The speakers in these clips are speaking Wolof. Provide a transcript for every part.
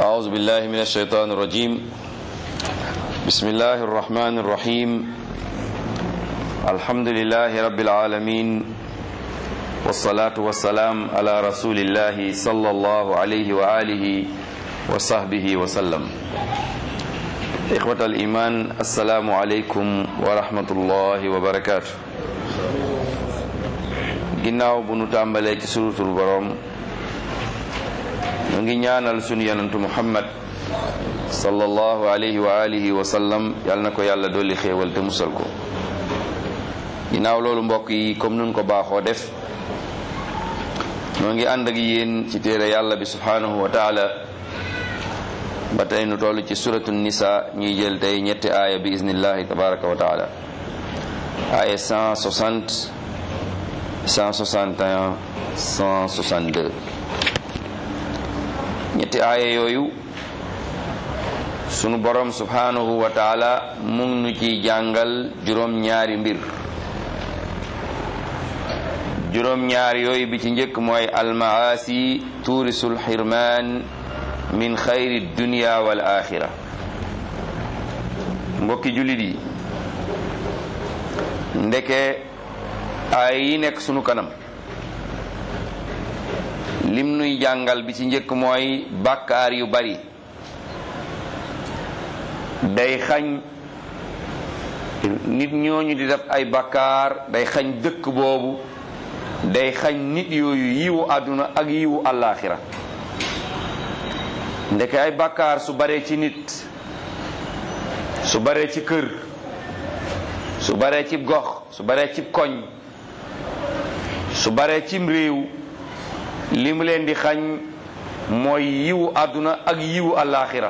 أعوذ بالله من الشيطان الرجيم بسم الله الرحمن الرحيم الحمد لله رب العالمين والصلاة والسلام على رسول الله صلى الله عليه وآله وصحبه وسلم إخوة الإيمان السلام عليكم ورحمة الله وبركاته ginnaaw bu nu tàmbalee ci surutul borom mu ngi ñaanal sunu yonentu muhammad sallallahu alayhi wa alihi wa sallam yal na ko yàlla dolli xéewal te musal ko ginnaaw loolu mbokk yi comme nun ko baaxoo def noo ngi ànd ak yéen ci téere yàlla bi subhanahu wa taala ba tey nu toll ci suratu nisa ñuy jël tey ñetti aaya bi iznillahi tabaraka wa taala aaya 160 161 162 ñetti aaya yooyu sunu borom subhanahu wa taala mu ngi nu ciy jàngal juróom-ñaari mbir juróom-ñaar yooyu bi ci njëkk mooy almaasi tuurisul xirmaan min xayri dunia wal axira mbokki jullit yi ndeke ay yi nekk sunu kanam lim nuy jàngal bi ci njëkk mooy bàkkaar yu bari day xañ nit ñooñu di def ay bàkkaar day xañ dëkk boobu day xañ nit yooyu yiwu àdduna ak yiwu àllaaxira ndeke ay bàkkaar su baree ci nit su baree ci kër su baree ci gox su baree ci koñ su baree cim réew li mu leen di xañ mooy yiwu àdduna ak yiwu àllaaxira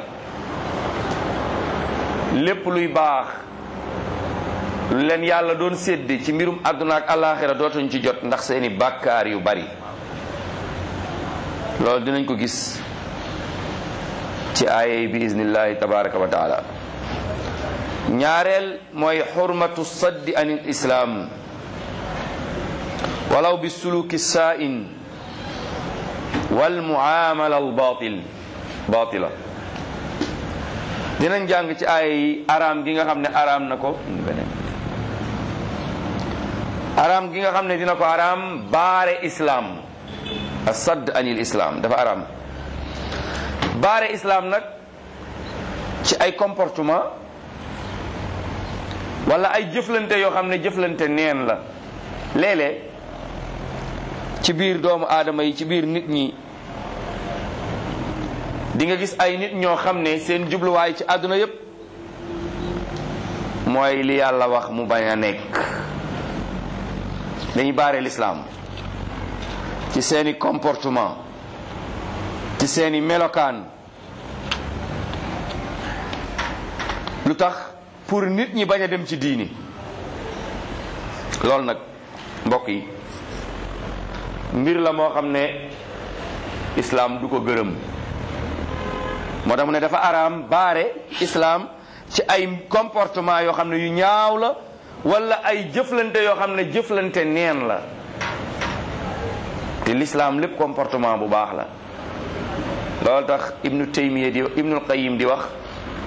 lépp luy baax lu leen yàlla doon sédde ci mbirum àdduna ak àllaaxira dootuñ ci jot ndax seeni bàkkaar yu bari loolu dinañ ko gis ci aaya bi iznillahi tabaraka wa taala ñaareel mooy xurmatu saddi anil islaam walaw bi suluki saa'in wal muamala al batil batila dinañ jàng ci aaya yi araam gi nga xam ne araam na ko araam gi nga xam ne dina ko araam baare islaam asadd anil islaam dafa araam baare islaam nag ci ay comportement wala ay jëflante yoo xam ne jëflante neen la léeg-léeg ci biir doomu aadama yi ci biir nit ñi di nga gis ay nit ñoo xam ne seen jubluwaay ci àdduna yépp mooy li yàlla wax mu bañ a nekk dañuy baare lislaam ci seeni comportement ci seeni melokaan lu tax pour nit ñi bañ a dem ci diini loolu nag mbokk yi mbir la moo xam ne islaam du ko gërëm moo tax mu ne dafa araam baare islaam ci ay comportement yoo xam ne yu ñaaw la wala ay jëflante yoo xam ne jëflante neen la te lislaam lépp comportement bu baax la loolu tax ibnu taymiya di ibnul qayim di wax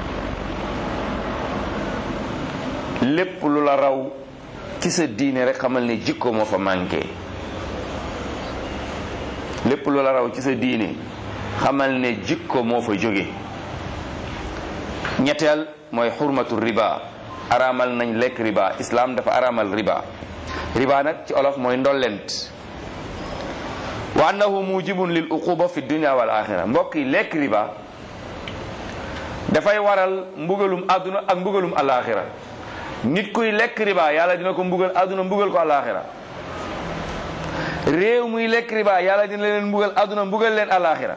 lépp lu la raw ci sa diine rek xamal ne jikko moo fa manqué lépp lu la raw ci sa diine xamal ne jikko moo fa jóge ñetteel mooy xurmatu riba araamal nañ lekk riba islaam dafa araamal riba riba nag ci olof mooy ndollent wa annahu mujibun lil uquba fi dunia wal axira mbokk yi lekk riba dafay waral mbugalum àdduna ak mbugalum alaxira nit kuy lekk riba yàlla dina ko mbugal àdduna mbugal ko alaxira réew muy lekk riba yàlla dina leen mbugal àdduna mbugal leen alaxira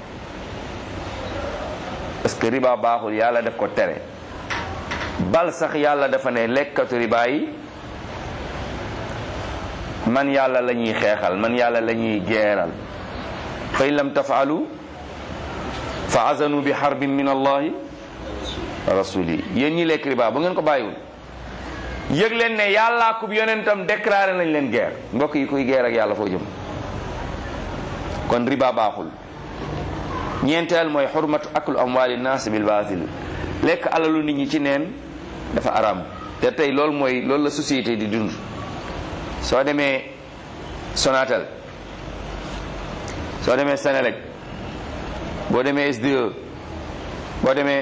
parce que riba baaxul yàlla def ko tere bal sax yàlla dafa ne lekkatu riba yi man yàlla la ñuy xeexal man yàlla la ñuy geeral fa in lam tafaalu fa azanu bi xarbin min allahi rasuli yéen ñi lekk riba bu ngeen ko bàyyiwul yëg leen ne yàllaa kub yonentam déclaré nañ leen guerre mbokk yi kuy guerre ak yàlla foo jëm kon riba baaxul ñeenteel mooy xurmatu aklu amwaali naas bil baatil lekk alalu nit ñi ci neen dafa araam te tey loolu mooy loolu la société di dund soo demee Sonatel soo demee Senelec boo demee SDE boo demee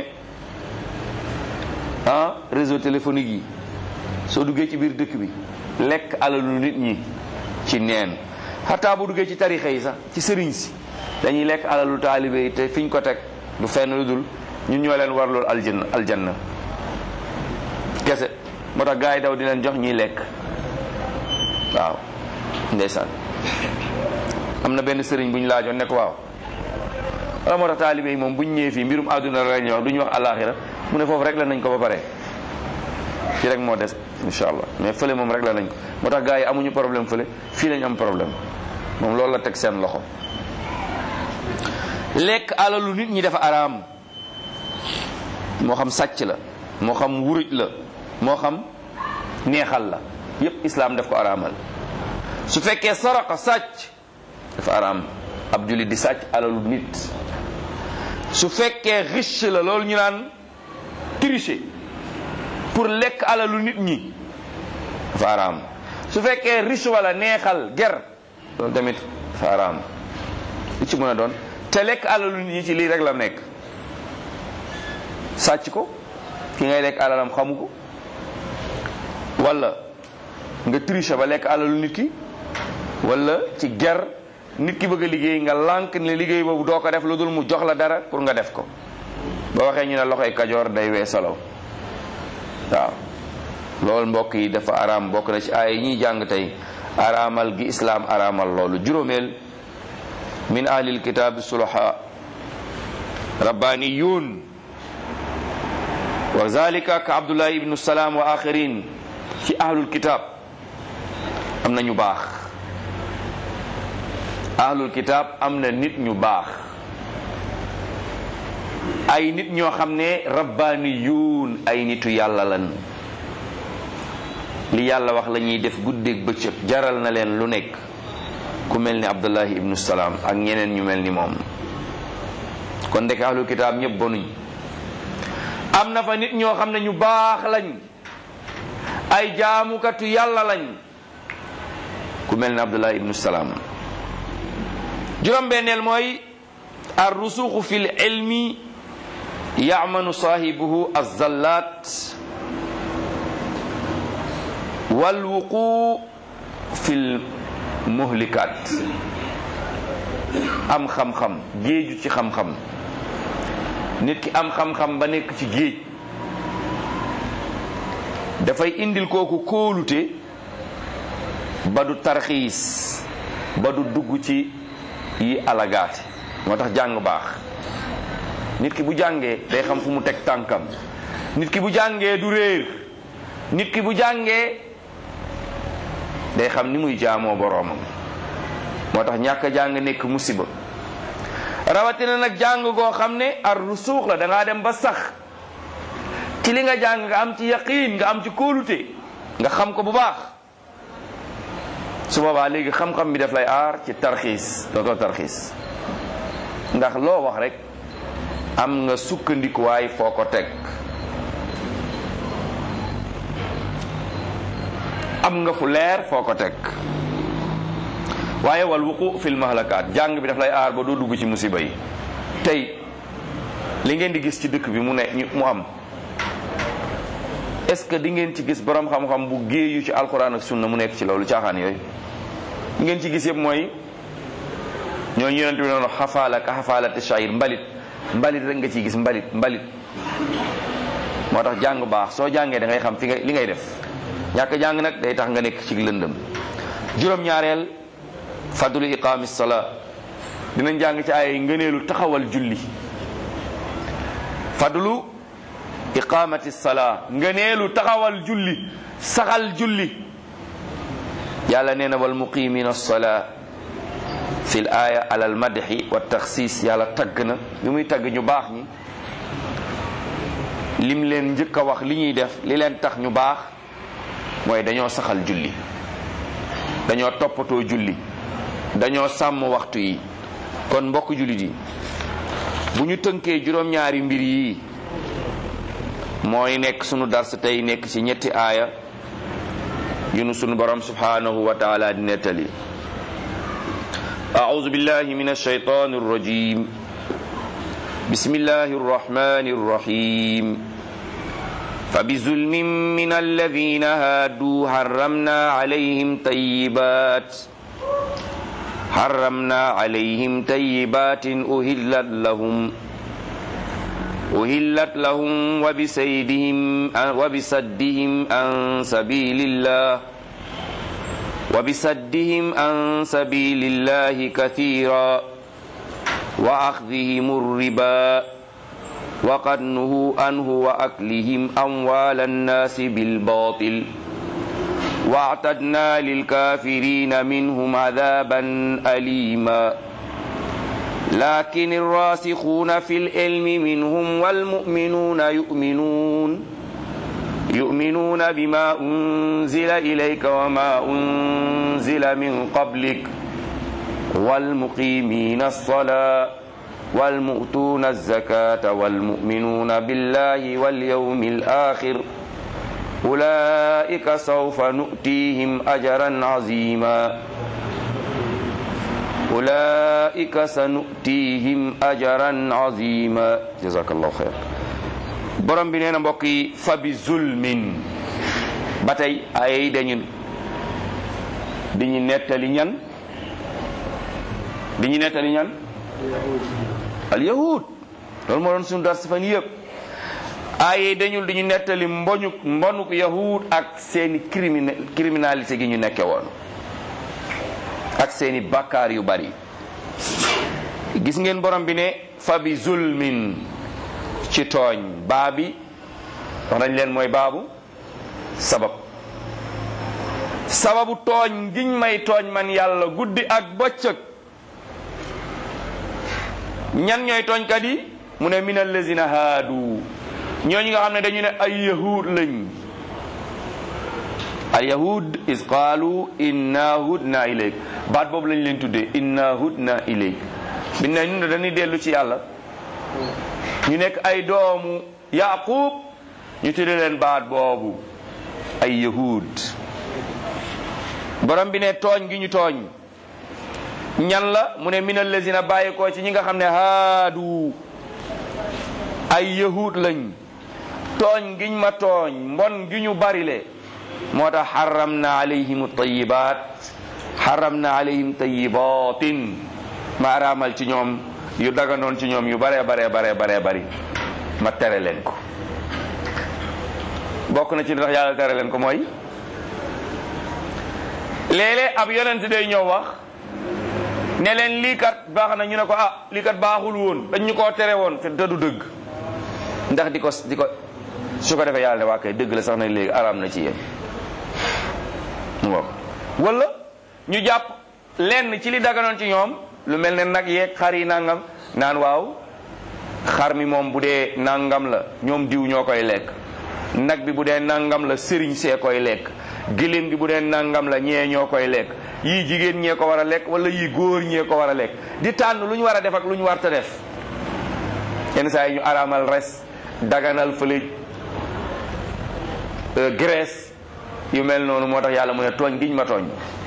ah réseau téléphonique yi soo duggee ci biir dëkk bi lekk alalu nit ñi ci neen xataa bu duggee ci tarixa yi sax ci sëriñ si dañuy lekk alalu taalibe yi te fiñ ko teg du fenn lu dul ñun ñoo leen war loolu aljanna aljanna kese moo tax gars yi daw di leen jox ñuy lekk waaw ndeysaan am na benn sëriñ bu ñu laajoon ne ko waaw wala moo tax taalibe yi moom bu ñu ñëwee fii mbirum àdduna la ñuy wax du ñu wax alaxira mu ne foofu rek la nañ ko ba pare fii rek moo des incha allah mais fële moom rek la nañ ko moo tax gars yi amuñu problème fële fii lañ am problème moom loolu la teg seen loxo lekk alalu nit ñi dafa araam moo xam sàcc la moo xam wuruj la moo xam neexal la yépp islaam daf ko araamal su fekkee saraqa sàcc dafa araam ab jullit di sàcc alalu nit su fekkee riche la loolu ñu naan tricher pour lekk alalu nit ñi dafa araam su fekkee riche wala neexal ger loolu tamit dafa araam li ci mën a doon te lekk alalu nit ñi ci lii rek la nekk sàcc ko ki ngay lekk alalam xamu ko wala nga tricher ba lekk alalu nit ki wala ci ger nit ki bëgg a liggéey nga lànk ne liggéey boobu doo ko def lu dul mu jox la dara pour nga def ko ba waxee ñu ne loxoy kajoor day weesalaw waaw loolu mbokk yi dafa araam bokk na ci ay yi ñuy jàng tey araamal gi islaam araamal loolu juróomeel min ahlil kitaabi sulaha rabbaniyun wa zalika ka abdullah ibnu salaam wa axirin ci ahlul kitab am na ñu baax ahlul kitab am na nit ñu baax ay nit ñoo xam ne rabbaniyun ay nitu yàlla lan li yàlla wax la ñuy def guddeeg bëccëg jaral na leen lu nekk ku mel ni abdullahi ibnu salaam ak ñeneen ñu mel ni moom kon ndek ahlul kitaab ñëpp bonuñ am na fa nit ñoo xam ne ñu baax lañ ay jaamukatu yàlla lañ ku mel ni abdullahi ibnu salaam juróom-benneel mooy ar rusuxu fi l ilmi yamanu saahibuhu azallat walwuqu fi l muhlikat am xam-xam géeju ci xam-xam nit ki am xam-xam ba nekk ci géej dafay indil kooku kóolute ba du tarxiis ba du dugg ci yi alagaati moo tax jàng baax nit ki bu jàngee day xam fu mu teg tànkam nit ki bu jàngee du réer nit ki bu jàngee day xam ni muy jaamoo boroomam moo tax ñàkk a jàng nekk musiba rawatina nag jàng goo xam ne ar rusuux la da ngaa dem ba sax ci li nga jàng nga am ci yaqiin nga am ci kóolute nga xam ko bu baax su boobaa léegi xam-xam bi daf lay aar ci tarxiis dootoo tarxiis ndax loo wax rek am nga sukkandikuwaay foo ko teg am nga fu leer foo ko teg waaye wal wuqu fil mahlakaat jàng bi daf lay aar ba doo dugg ci musiba yi tey li ngeen di gis ci dëkk bi mu ne mu am est-ce que di ngeen ci gis borom xam-xam bu géeyu ci alquran ak sunna mu nekk ci loolu caaxaan yooyu li ngeen ci gis yëpp mooy ñooñu yonent bi noonu xafaala ka xafaalati shayir mbalit mbalit rek nga ciy gis mbalit mbalit moo tax jàng baax soo jàngee da ngay xam fi nga li ngay def ñàkk jàng nag day tax nga nekk ci lëndëm juróom-ñaareel fadlu iqaami salaa dinañ jàng ci ay ngëneelu taxawal julli fadlu iqamati salaa ngëneelu taxawal julli saxal julli yàlla nee na wal muqimina salaa fi l aaya ala al madxi wa taxsis yàlla tagg na li muy tagg ñu baax ñi lim leen njëkk a wax li ñuy def li leen tax ñu baax mooy dañoo saxal julli dañoo toppatoo julli dañoo sàmm waxtu yi kon mbokk jullit yi bu ñu tënkee juróom-ñaari mbir yi mooy nekk sunu dars tey nekk ci ñetti aaya yu nu sunu borom subhanahu wa taala di nettali أعوذ بالله من الشيطان الرجيم بسم الله الرحمن الرحيم فبظلم من الذين هادوا حرمنا عليهم طيبات حرمنا عليهم طيبات أهلت لهم أهلت لهم وبسيدهم وبسدهم عن سبيل الله وبسدهم عن سبيل الله كثيرا وأخذهم الربا وقد نهوا عنه وأكلهم أموال الناس بالباطل واعتدنا للكافرين منهم عذابا أليما لكن الراسخون في العلم منهم والمؤمنون يؤمنون يؤمنون بما أنزل إليك وما أنزل من قبلك والمقيمين الصلاة والمؤتون الزكاة والمؤمنون بالله واليوم الآخر أولئك سوف نؤتيهم أجرا عظيما أولئك سنؤتيهم أجرا عظيما جزاك الله خير borom bi nee na mbokk yi fa bi zulmin ba tey ay dañu diñu nettali ñan diñu nettali ñan al yahud loolu moo doon suñu dar si fan yëpp ay dañul diñu nettali mboñu mbonuk yahud ak seeni crimin criminalité gi ñu nekke woon ak seeni bakkaar yu bari gis ngeen borom bi ne fa bi zulmin ci tooñ baa bi wax nañ leen mooy baabu sabab sababu tooñ giñ may tooñ man yàlla guddi ak bëccëg ñan ñooy tooñkat yi mu ne min allazina haadu ñooñu nga xam ne dañu ne ay yahud lañ al yahud is qaalu inna hudna ilayk baat boobu lañ leen tuddee inna hudna ilayk bi ne ñun dañuy dellu ci yàlla ñu nekk ay doomu yaqub ñu tudde leen baat boobu ay yahud borom bi ne tooñ gi ñu tooñ ñan la mu ne min allazina bàyyi ko ci ñi nga xam ne haadu ay yahud lañ tooñ giñ ma tooñ mbon gi ñu barile moo tax xaram na alayhim tayibat xaram na alayhim tayibatin ma araamal ci ñoom yu daganoon ci ñoom yu bare bare bare bare bari ma tere leen ko bokk na ci ndax yàlla tere leen ko mooy léeg-léeg ab yonent day ñëw wax ne leen lii kat baax na ñu ne ko ah lii kat baaxul woon dañ ñu koo tere woon te du dëgg ndax di ko di ko su ko defee yàlla ne waa kay dëgg la sax na léegi araam na ci yéen wala ñu jàpp lenn ci li daganoon ci ñoom lu mel ne nag yeeg xar yi nangam naan waaw xar mi moom bu dee nangam la ñoom diw ñoo koy lekk nag bi bu dee nangam la sëriñ see koy lekk gëléem gi bu dee nangam la ñee ñoo koy lekk yii jigéen ñee ko war a lekk wala yii góor ñee ko war a lekk di tànn lu ñu war a def ak lu ñu war ta def yenn saa yi ñu araamal res daganal fële graisse yu mel noonu moo tax yàlla mu ne tooñ giñ ma tooñ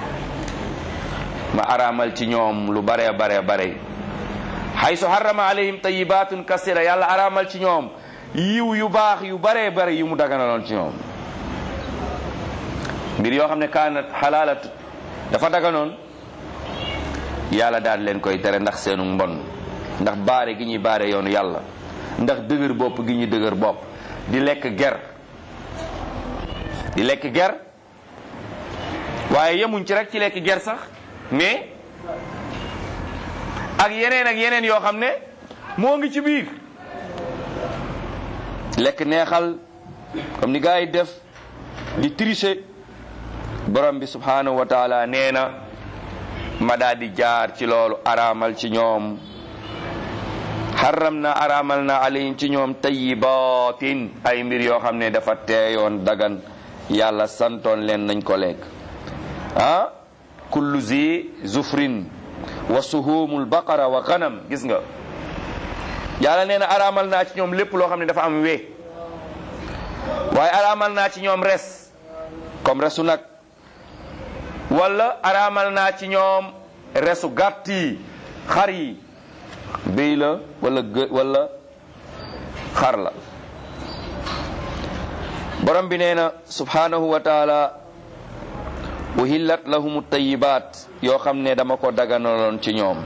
ma araamal ci ñoom lu bare bare bare haysu harrama alayhim tayibatun kasira yàlla araamal ci ñoom yiw yu baax yu bare bare yu mu daganaloon ci ñoom mbir yoo xam ne kaanat xalaalat dafa daganoon yàlla daal leen koy tere ndax seenu mbon ndax baare gi ñuy baare yoonu yàlla ndax dëgër bopp gi ñuy dëgër bopp di lekk ger di lekk ger waaye yemuñ ci rek ci lekk ger sax mais ak yeneen ak yeneen yoo xam ne moo ngi ci biir lekk neexal comme ni gars yi def di tricher borom bi subhanahu wa taala nee na ma daal di jaar ci loolu araamal ci ñoom xaram na araamal na alayhim ci ñoom tayibatin ay mbir yoo xam ne dafa teeyoon dagan yàlla santoon leen nañ ko lekk ah kullu zi zufrin wa suhumul baqara wa ganam gis nga yàlla nee na araamal naa ci ñoom lépp loo xam ne dafa am wee waaye araamal naa ci ñoom res comme resu nag wala araamal naa ci ñoom resu gàtt yi xar yi béy la wala gë wala xar la borom bi nee na subhanahu wa taala uhillat lahum tayibaat yoo xam ne dama ko daganaloon ci ñoom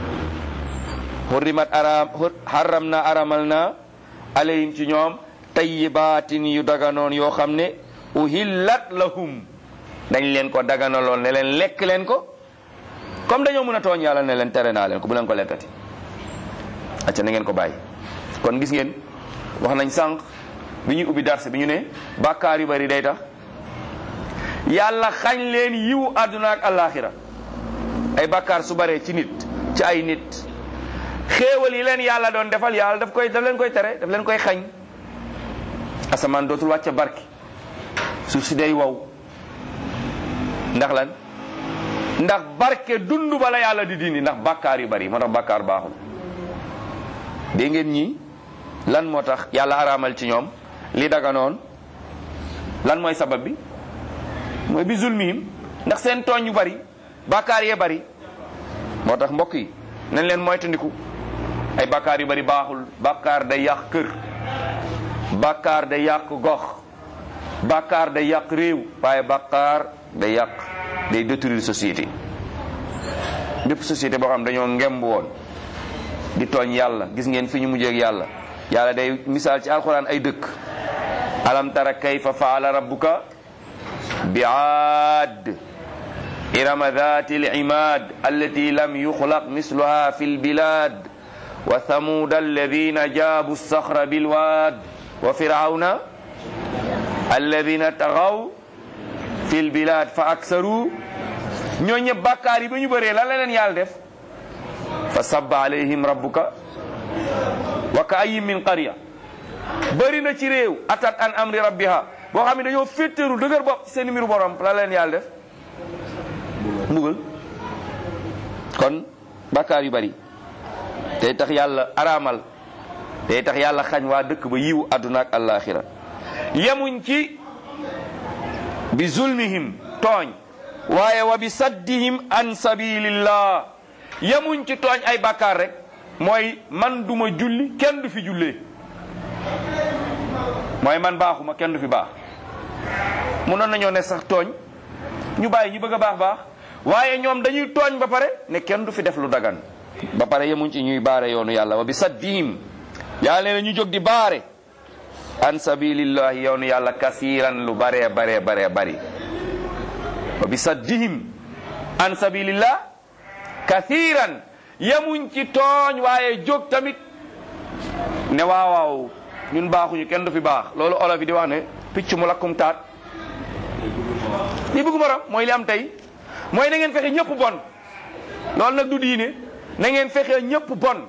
hurrimat aram haram na aramal na alayhim ci ñoom tayibaatin yu daganoon yoo xam ne uhillat lahum dañ leen ko daganaloon ne leen lekk leen ko comme dañoo mën a tooñ yàlla ne leen tere naa leen ko bu leen ko lekkati acca na ngeen ko bàyyi kon gis ngeen wax nañ sànq bi ñuy ubbi darse bi ñu ne bàkkaar yu bari day tax yàlla xañ leen yiwu àdduna ak àllaaxira ay bàkkaar su baree ci nit ci ay nit xéewal yi leen yàlla doon defal yàlla daf koy daf leen koy tere daf leen koy xañ asamaan dootul wàcce barki suuf si day wow ndax lan ndax barke dund bala yàlla di dindi ndax bàkkaar yu bari moo tax bàkkaar baaxul dégg ngeen ñi lan moo tax yàlla araamal ci ñoom li daganoon lan mooy sabab bi mooy bi zulmihim ndax seen tooñ yu bari bàkkaar yee bari moo tax mbokk yi nañ leen moytandiku ay bàkkaar yu bari baaxul bàkkaar day yàq kër bàkkaar day yàq gox bàkkaar day yàq réew waaye bàkkaar day yàq day détruire société bépp société boo xam dañoo ngemb woon di tooñ yàlla gis ngeen fi ñu mujjeeg yàlla yàlla day misaal ci alxuraan ay dëkk alam tara kayfa faala rabbuka bi aad irama dhati al-imad allati lam yukhlaq misluha fi al-bilad wa thamuda alladhina jabu as-sakhra bil-wad wa fir'auna alladhina taghaw fi al-bilad fa aktharu ñoo ñëpp bàkkaar yi ba ñu bëree lan la leen yàlla def fa sabba alayhim rabbuka wa ka ayyin min qarya bëri na ci réew atat an amri rabbiha boo xam ne dañoo féttéeru dëgër bopp ci seen mbiru borom la leen yàlla def mbugal kon bàkkaar yu bari day tax yàlla araamal day tax yàlla xañ waa dëkk ba yiwu àdduna ak àllaaxira yemuñ ci bi zulmihim tooñ waaye wa bi saddihim an sabilillah yemuñ ci tooñ ay bàkkaar rek mooy man duma julli kenn du fi jullee mooy man baaxuma kenn du fi baax munoon nañoo ne sax tooñ ñu bàyyi ñu bëgg a baax baax waaye ñoom dañuy tooñ ba pare ne kenn du fi def lu dagan ba pare yemuñ ci ñuy baare yoonu yàlla wa bi saddihim yàlla ne ñu jóg di baare an sabilillahi yoonu yàlla kasiran lu bare bare bare bari wa bi saddihim an sabilillah kathiran yemuñ ci tooñ waaye jóg tamit ne waaw waaw ñun baaxuñu kenn du fi baax loolu olof yi di wax ne picc mu lakkum taat li bëggu morom mooy li am tey mooy na ngeen fexe ñëpp bon loolu nag du diine na ngeen fexe ñëpp bon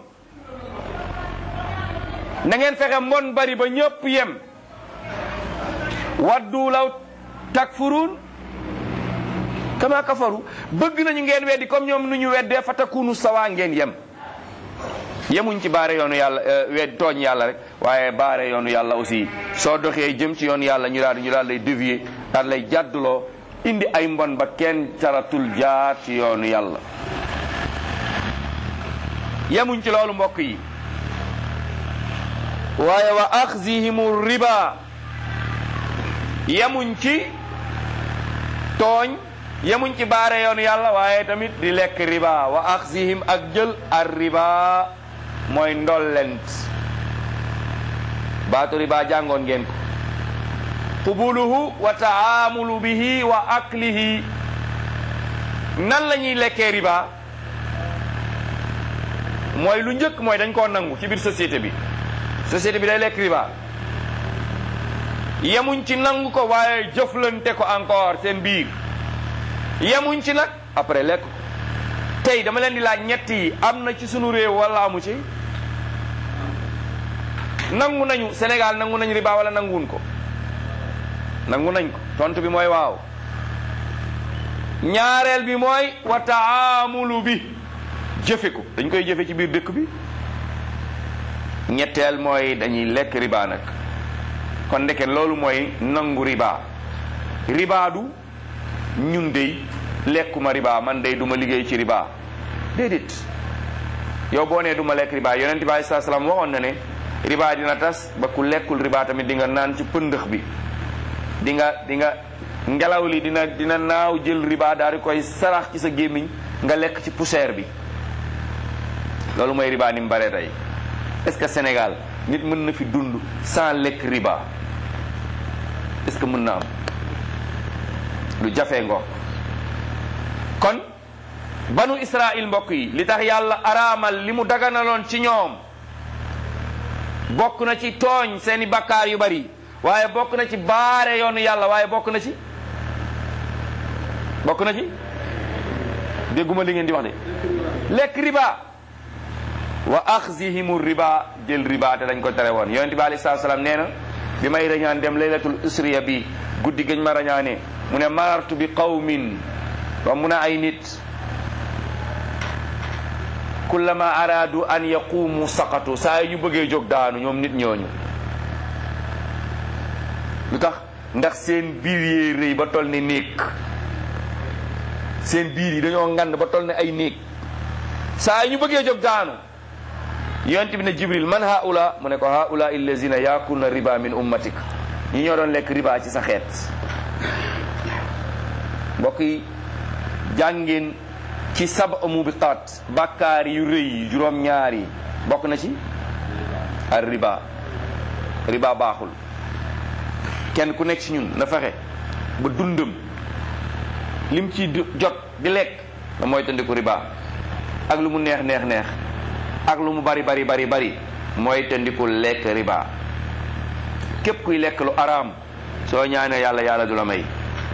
na ngeen fexe mbon bari ba ñëpp yem waddu law takfurun kama kafaru bëgg nañu ngeen weddi comme ñoom nu ñu weddee fa takunu sawa ngeen yem yemuñ ci baare yoonu yàlla wedd tooñ yàlla rek waaye baare yoonu yàlla aussi soo doxee jëm ci yoonu yàlla ñu daal ñu daal lay dévier daal lay jàdduloo indi ay mbon ba kenn caratul jaar ci yoonu yàlla yemuñ ci loolu mbokk yi waaye wa axzihimu riba yemuñ ci tooñ yemuñ ci baare yoonu yàlla waaye tamit di lekk riba wa axzihim ak jël ar riba mooy ndollent baatu riba jàngoon ngeen ko qubuluhu wa taamulu bihi wa aklihi nan la ñuy lekkee riba mooy lu njëkk mooy dañ koo nangu ci biir société bi société bi day lekk riba yemuñ ci nangu ko waaye jëflante ko encore seen biir yemuñ ci nag après lekk ko tey dama leen di laaj ñett yi am na ci sunu réew wala amu ci nangu nañu Sénégal nangu nañ riba wala nanguwun ko nangu nañ ko tontu bi mooy waaw ñaareel bi mooy wa taamulu bi jëfe ko dañ koy jëfe ci biir dëkk bi ñetteel mooy dañuy lekk riba nag kon ndeke loolu mooy nangu riba riba du ñun dey lekkuma riba man dey duma liggéey ci riba déedéet yow boo nee duma lekk riba yonent bi alei salaam waxoon na ne riba dina tas ba ku lekkul riba tamit di nga naan ci pëndëx bi di nga di nga ngelaw li dina dina naaw jël riba daal di koy sarax ci sa gémmiñ nga lekk ci poussière bi loolu mooy riba ni mu bare tey est-ce que Sénégal nit mën na fi dund sans lekk riba est-ce que mën na am lu jafe ngo kon banu Israël mbokk yi li tax yàlla araamal li mu daganaloon ci ñoom bokk na ci tooñ seeni bakkaar yu bari waaye bokk na ci baare yoonu yàlla waaye bokk na ci bokk na ci dégguma li ngeen di wax de lekk riba wa axzihimu riba jël riba te dañ ko tere woon yonent bi alei salatu salaam nee na bi may rañaan dem laylatul usriya bi guddi gañ ma rañaane mu ne marartu bi qawmin wa mu ne ay nit kullama aradu an yaqumu saqatu saa yi ñu bëggee jóg daanu ñoom nit ñooñu lu tax ndax seen biir yee rëy ba toll ni néeg seen biir yi dañoo ngand ba toll ne ay néeg saa yi ñu bëggee jóg daanu yonent bi ne jibril man haula mu ne ko haula illazina yakuluna riba min ummatik ñi ñoo doon lekk riba ci sa xeet mbokk yi jàngeen ci sab mubiqat bàkkaar yu rëy yi juróom ñaar yi bokk na ci ar riba riba baaxul kenn ku nekk ci ñun na fexe ba dundam lim ci jot di lekk da mooy tëndiku riba ak lu mu neex neex neex ak lu mu bari bari bari bari mooy tëndiku lekk riba képp kuy lekk lu araam soo ñaanee yàlla yàlla du la may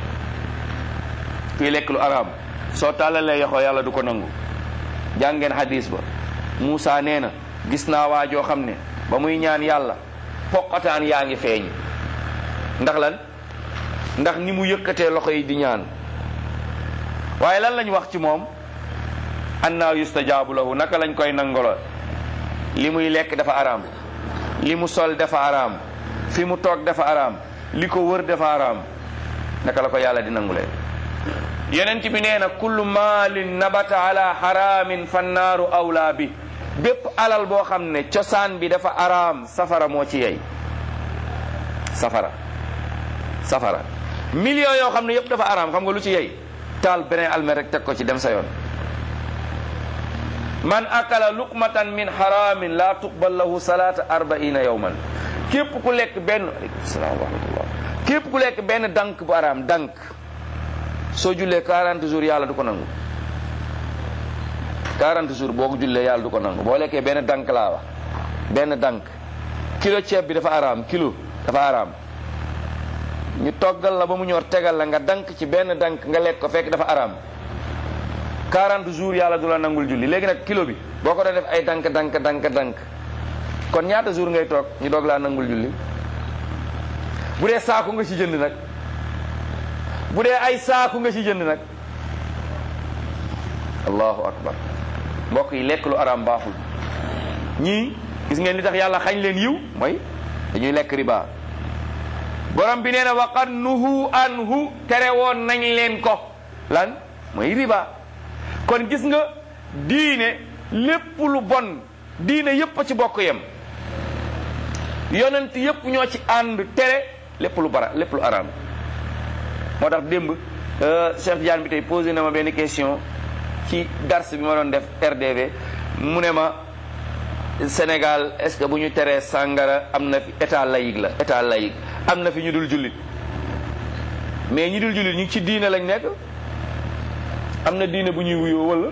kuy lekk lu araam soo tàllalee yoxoo yàlla du ko nangu jàngeen hadis ba Moussa nee na gis naa waa joo xam ne ba muy ñaan yàlla poqataan yaa ngi feeñ ndax lan ndax ni mu yëkkatee loxo yi di ñaan waaye lan lañ wax ci moom annaa yustajaabu lahu naka lañ koy nangolo li muy lekk dafa araam li mu sol dafa araam fi mu toog dafa araam li ko wër dafa araam naka la ko yàlla di nangulee yonent bi nee na kullu maalin nabata ala haramin fannaaru awlaa bi bépp alal boo xam ne cosaan bi dafa araam safara moo ci yey safara safara millions yoo xam ne yépp dafa araam xam nga lu ci yey taal beneen almet rek teg ko ci dem sa yoon man akala luqmatan min haramin la tuqbal lahu salata arbaina yawman képp ku lekk benn aleykum salaam wa rahmatullah képp ku lekk benn dank bu araam dank soo jullee 40 jours yàlla du ko nangu 40 jours boo ko jullee yàlla du ko nangu boo lekkee benn dank laa wax benn dank kilo ceeb bi dafa araam kilo dafa araam ñu toggal la ba mu ñor tegal la nga dank ci benn dank nga lekk ko fekk dafa araam 40 jours yàlla du la nangul julli léegi nag kilo bi boo ko doon def ay dank dank dank dank kon ñaata jours ngay toog ñu doog laa nangul julli bu dee saaku nga ci jënd nag bu dee ay saaku nga ci jënd nag allahu akbar mbokk yi lekk lu araam baaxul ñii gis ngeen li tax yàlla xañ leen yiw mooy dañuy lekk riba borom bi nee na waqad nuhu anhu tere woon nañ leen ko lan mooy riba kon gis nga diine lépp lu bon diine yépp a ci bokk yem yonent yépp ñoo ci ànd tere lépp lu bara lépp lu araam moo tax démb Cheikh Diane bi tey posé na ma benn question ci dars bi ma doon def RDV mu ne ma Sénégal est-ce que bu ñu teree sàngara am na fi état laïque la état laïque am na fi ñu dul jullit mais ñi dul jullit ñu ci diine lañ nekk am na diine bu ñuy wuyoo wala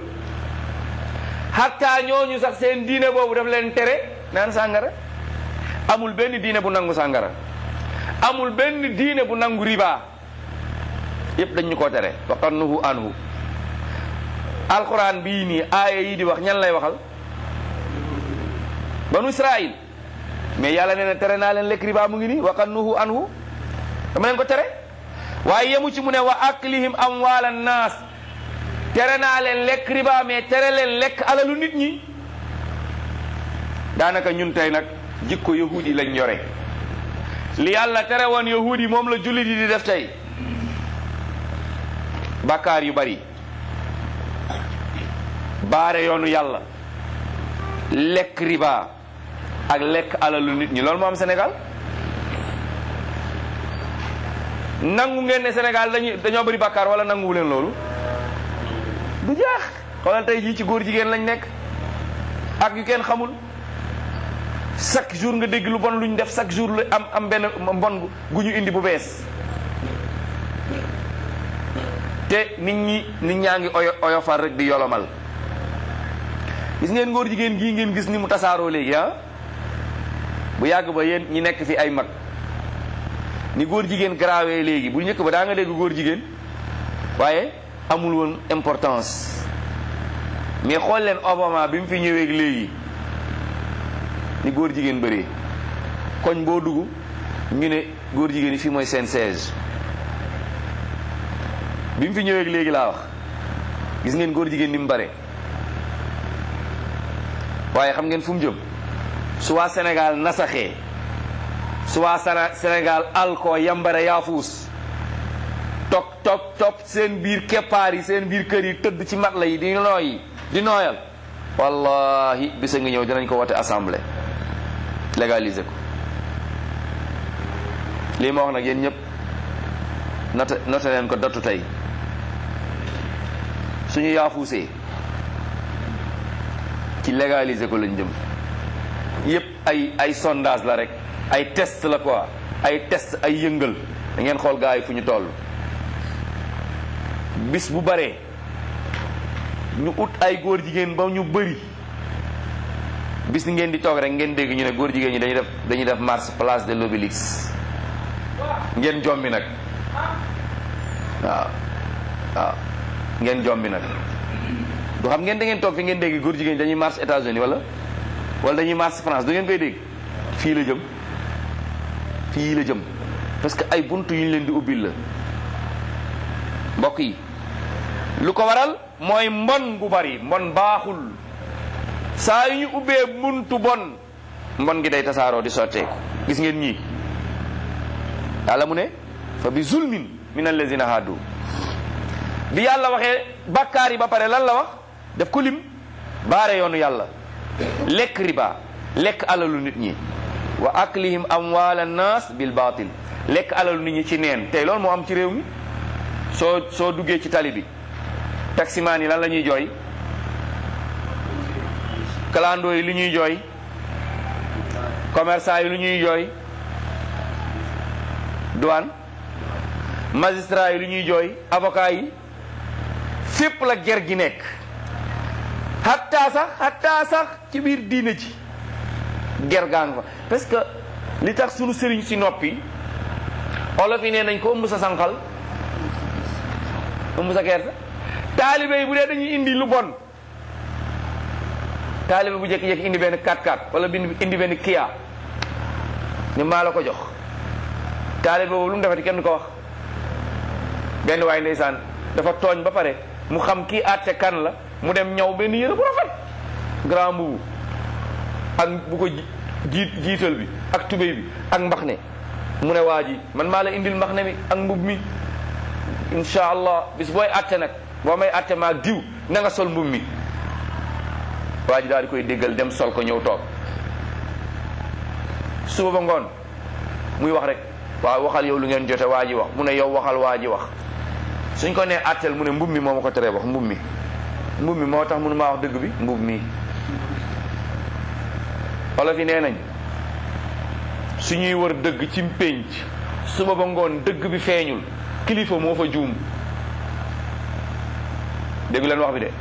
xataa ñooñu sax seen diine boobu daf leen tere naan sàngara amul benn diine bu nangu sàngara amul benn diine bu nangu riba yépp dañ ñu koo tere waqad nuhu anhu alquran bii nii aaya yi di wax ñan lay waxal banu israil mais yàlla nee na tere naa leen lekk riba mu ngi nii waqad nuhu anhu dama leen ko tere waaye yemu ci mu ne wa aklihim amwaala naas tere naa leen lekk riba mais tere leen lekk alalu nit ñi daanaka ñun tey nag jikko yahud yi lañ yore li yàlla tere woon yahud yi moom la jullit yi di def tey bàkkaar yu bari baare yoonu yàlla lekk riba ak lekk alalu nit ñi loolu moo am Sénégal nangu ngeen ne Sénégal dañuy dañoo bari bàkkaar wala nanguwu leen loolu du jeex xoolal tey jii ci góor jigéen lañ nekk ak yu kenn xamul chaque jour nga dégg lu bon luñ def chaque jour la am am benn mbon gu ñu indi bu bees te nit ñi nit ñaa ngi oyo oyofal rek di yolomal gis ngeen ngóor jigéen gii ngeen gis ni mu tasaaroo léegi ah bu yàgg ba yéen ñi nekk fi ay mag ni góor jigéen garaawee léegi bu njëkk ba daa nga dégg góor jigéen waaye amul woon importance mais xool leen Obama bi mu fi ñëwee léegi ni góor jigéen bëree koñ boo dugg ñu ne góor jigéen yi fii mooy seen siège bi mu fi ñëwee léegi laa wax gis ngeen góor jigéen ni mu bare waaye xam ngeen fu mu jëm su waa Sénégal nasaxee su waa Sénégal alko yambare yaafuus toog toog topp seen biir keppaar yi seen biir kër yi tëdd ci mat la yi di nooyi di nooyal wallahi bisa ngi ñëw dinañ ko wote assemblée légaliser ko lii ma wax nag yéen ñëpp note note leen ko dottu tey suñu yaafuusee ci légaliser ko lañ jëm yëpp ay ay sondage la rek ay test la quoi ay test ay yëngal da ngeen xool gars yi fu ñu toll bis bu baree ñu ut ay góor jigéen ba ñu bëri bis ni ngeen di toog rek ngeen dégg ñu ne góor jigéen ñi dañuy def dañuy def marche place de l'Obélisque ngeen jombi nag waaw waaw ngeen jombi nag du xam ngeen da ngeen toog fi ngeen dégg góor jigéen ñi dañuy marche États-Unis wala wala dañuy marche France du ngeen koy dégg fii la jëm fii la jëm parce que ay buntu yu ñu leen di ubbil la mbokk yi lu ko waral mooy mbon gu bari mbon baaxul saa yu ñu ubbee buntu bon mbon gi day tasaaroo di sotteeku gis ngeen ñii yàlla mu ne fa bi zulmin min allazina hadu bi yàlla waxee bàkkaar yi ba pare lan la wax def ko lim baare yoonu yàlla lekk riba lekk alalu nit ñi wa aklihim amwal annas bil batil lekk alalu nit ñi ci neen tey loolu moo am ci réew mi soo soo duggee ci tali bi taximaan yi lan la ñuy jooy kalandoo yi lu ñuy jooy commerçant yi lu ñuy jooy douane magistrat yi lu ñuy jooy avocat yi fépp la ger gi nekk hatta sax hatta sax ci biir diine ci ger gaa nga fa parce que li tax sunu sëriñ si noppi olof yi nee nañ ko ëmb sa sànqal ëmb sa gerte taalibe yi bu dee dañuy indi lu bon taalibe bu jékki-jékki indi benn 4x4 wala bin indi benn Kia ni maa la ko jox taalibe boobu lu mu defati kenn ko wax benn waay ndeysaan dafa tooñ ba pare mu xam kii àtte kan la mu dem ñaw benn yére bu rafet grand mbubu ak bu ko jiit jiital bi ak tubéy bi ak mbax ne mu ne waa ji man maa la indil mbax ne mi ak mbub mi insha allah bis booy àtte nag boo may àtte maa diw na nga sol mbub mi waa ji daal di koy déggal dem sol ko ñëw toog suba ba ngoon muy wax rek waaw waxal yow lu ngeen jote waa ji wax mu ne yow waxal waa ji wax suñ ko nee àtteel mu ne mbub mi moo ma ko teree wax mbub mi mbub mi moo tax mënu maa wax dëgg bi mbub mi olof yi nee nañ suñuy wër dëgg ci pénc suba ba ngoon dëgg bi feeñul kilifa moo fa juum dégg leen wax bi de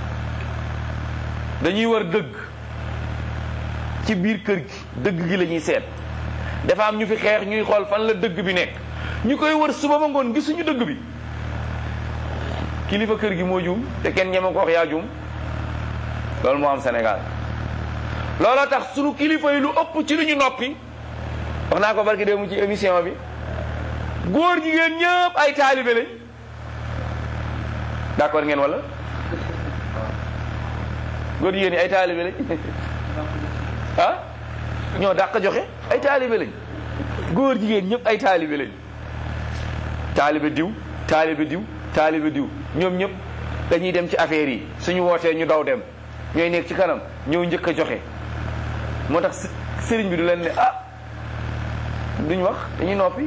dañuy wër dëgg ci biir kër gi dëgg gi la ñuy seet dafa am ñu fi xeex ñuy xool fan la dëgg bi nekk ñu koy wër suba ba ngoon gisuñu dëgg bi kilifa kër gi moo juum te kenn ñeme ko wax yaa juum loolu moo am Sénégal looloo tax sunu kilifa yi lu ëpp ci lu ñu noppi wax naa ko barki démb ci émission bi góor jigéen ñëpp ay taalibe lañ d'accord ngeen wala góor jigéen ñi ay taalibe lañ ah ñoo dàq joxe ay taalibe lañ góor jigéen ñëpp ay taalibe lañ taalibe diw taalibe diw taalibe diw ñoom ñëpp dañuy dem ci affaire yi suñu wootee ñu daw dem ñooy nekk ci kanam ñëw njëkk a joxe moo tax sëriñ bi du leen ne ah duñ wax dañuy noppi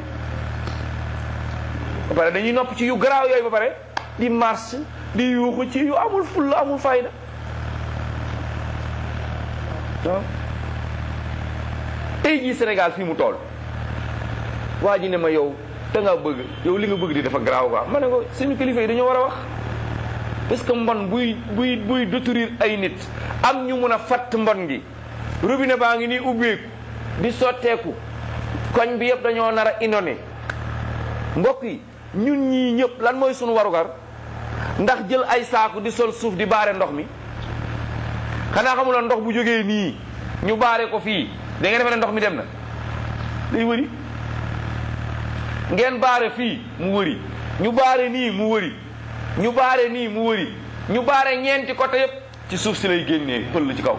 ba pare dañuy nopp ci yu garaaw yooyu ba pare di marche di yuuxu ci yu amul fulla amul fayda waaw tey jii Sénégal fii mu tool waa ji ne ma yow da nga bëgg yow li nga bëgg di dafa garaaw quoi ma ne ko suñu kilifa yi dañoo war a wax parce que mbon buy buy buy détruire ay nit am ñu mun a fatt mbon gi robinet baa ngi nii ubbeeku di sotteeku koñ bi yëpp dañoo nar a inondé mbokk yi ñun ñii ñëpp lan mooy sunu warugar ndax jël ay saaku di sol suuf di baare ndox mi xanaa xamuloon ndox bu jógee nii ñu baare ko fii da ngeen defe ne ndox mi dem na day wëri ngeen baare fii mu wëri ñu baare nii mu wëri ñu baare nii mu wëri ñu baare ñeenti côté yëpp ci suuf si lay génnee pël ci kaw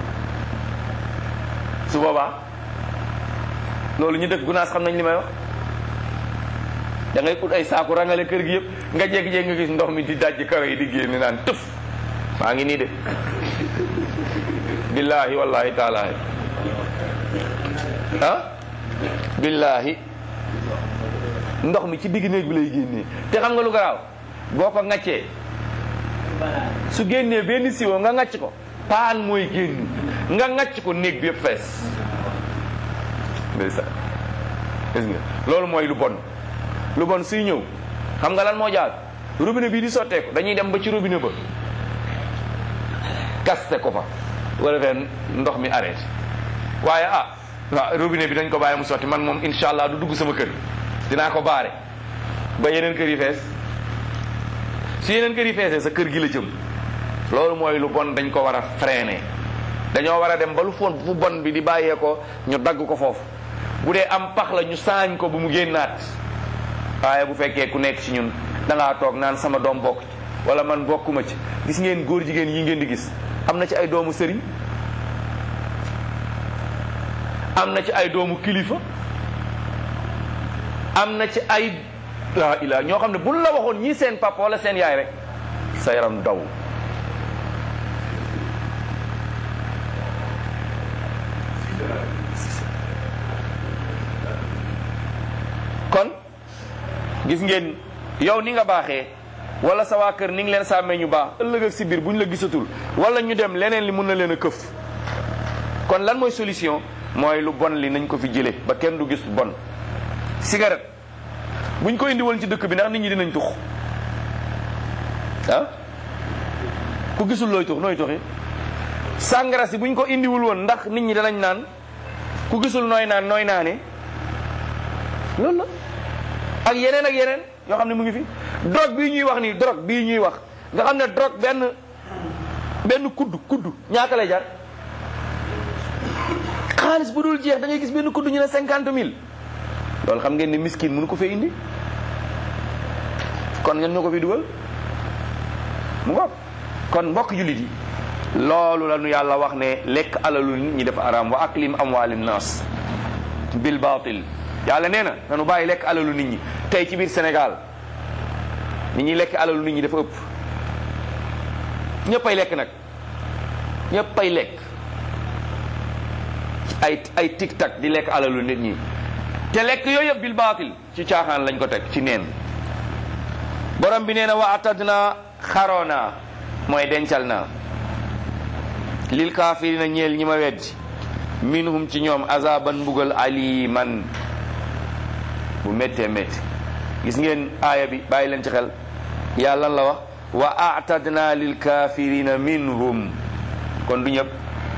su boobaa loolu ñu dëkk gunaas xam nañ li may wax da ngay ut ay saaku rangale kër gi yëpp nga jékki-jékki nga gis ndox mi di dajji karo yi di génne naan tëf maa ngi nii de billahi wallahi taalahi ah billahi ndox mi ci digg néeg bi lay génnee te xam nga lu garaaw boo ko ŋaccee su génnee benn siwo nga ŋacc ko paan mooy génn nga ŋacc ko néeg bi yëpp fees ndeysaan gis nga loolu mooy lu bon lu bon suy ñëw xam nga lan moo jaar robinet bii di sotteeku dañuy dem ba ci robinet ba kaste ko fa wala fee ndox mi arrêté waaye ah waaw robinet bi dañ ko bàyyi mu sotti man moom incha allah du dugg sama kër dinaa ko baare ba yeneen kër yi fees su yeneen kër yi feesee sa kër gi la jëm loolu mooy lu bon dañ ko war a freiner dañoo war a dem ba lu fon fu bon bi di bàyyee ko ñu dagg ko foofu bu dee am pax la ñu saañ ko bu mu génnaat waaye bu fekkee ku nekk ci ñun da ngaa toog naan sama doom bokk ci wala man bokkuma ci gis ngeen góor jigéen yi ngeen di gis am na ci ay doomu sëriñ am na ci ay doomu kilifa am na ci ay laa ilaa ñoo xam ne buñ la waxoon ñii seen papa wala seen yaay rek sa yaram daw kon gis ngeen yow ni nga baaxee wala sa waa kër ni ngi leen sàmmee ñu baax ëllëg ak si biir bu ñu la gisatul wala ñu dem leneen li mun na leen a këf kon lan mooy solution mooy lu bon li nañ ko fi jële ba kenn du gis bon cigarette buñ ko indi woon ci dëkk bi ndax nit ñi dinañ tux ah ku gisul looy tux nooy tuxi sàngara si buñ ko indiwul woon ndax nit ñi danañ naan ku gisul nooy naan nooy naane loolu la ak yeneen ak yeneen yoo xam ne mu ngi fi drogue bii ñuy wax nii drogue bii ñuy wax nga xam ne drogue benn benn kudd kudd ñaata lay jar xaalis bu dul jeex da ngay gis benn kudd ñu ne cinquante mille loolu xam ngeen ne miskin mënu ko fee indi kon ngeen ñoo ko fi dugal mu ngoog kon mbokk jullit yi loolu la nu yàlla wax ne lekk alalu nit ñi dafa araam wa aklim amwaali naas bil baatil yàlla nee na nanu bàyyi lekk alalu nit ñi tey ci biir Sénégal nit ñi lekk alalu nit ñi dafa ëpp ñëppay lekk nag ñëppay lekk ay ay tic tac di lekk alalu nit ñi te lekk yooyu yëpp bil baatil ci caaxaan lañ ko teg ci neen borom bi nee na wa atadna xaroona mooy dencal naa lil kaafirina ñeel ñi ma weddi minhum ci ñoom azaban mbugal aliman bu méttee métti gis ngeen aaya bi bàyyi leen ci xel yàlla lan la wax wa atadna lil kaafirina minhum kon du ñëpp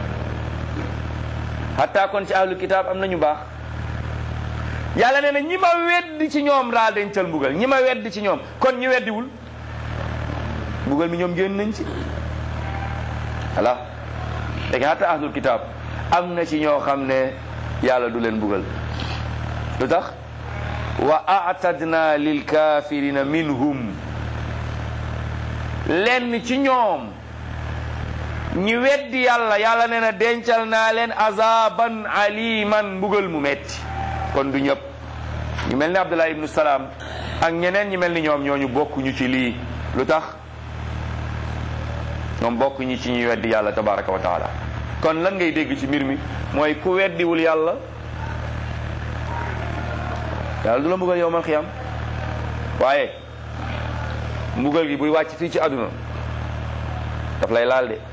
hatta kon ci ahlul kitaab am nañu baax yàlla nee na ñi ma weddi ci ñoom laa dencal mbugal ñi ma weddi ci ñoom kon ñi weddiwul mbugal mi ñoom génn nañ ci voilà léegi hatta ahlul kitaab am na ci ñoo xam ne yàlla du leen mbugal lu tax wa atadna lil kafirina minhum lenn ci ñoom ñi weddi yàlla yàlla nee na dencal naa leen azaban aliman mbugal mu metti kon du ñëpp ñu mel ni abdullah ibnu salaam ak ñeneen ñi mel ni ñoom ñooñu bokkuñu ci lii lu tax ñoom bokkuñu ci ñuy weddi yàlla tabaraka wa taala kon lan ngay dégg ci mbir mi mooy ku weddiwul yàlla yàlla du la mbugal yow mal xiyam waaye mbugal gi buy wàcc fii ci àdduna daf lay laal de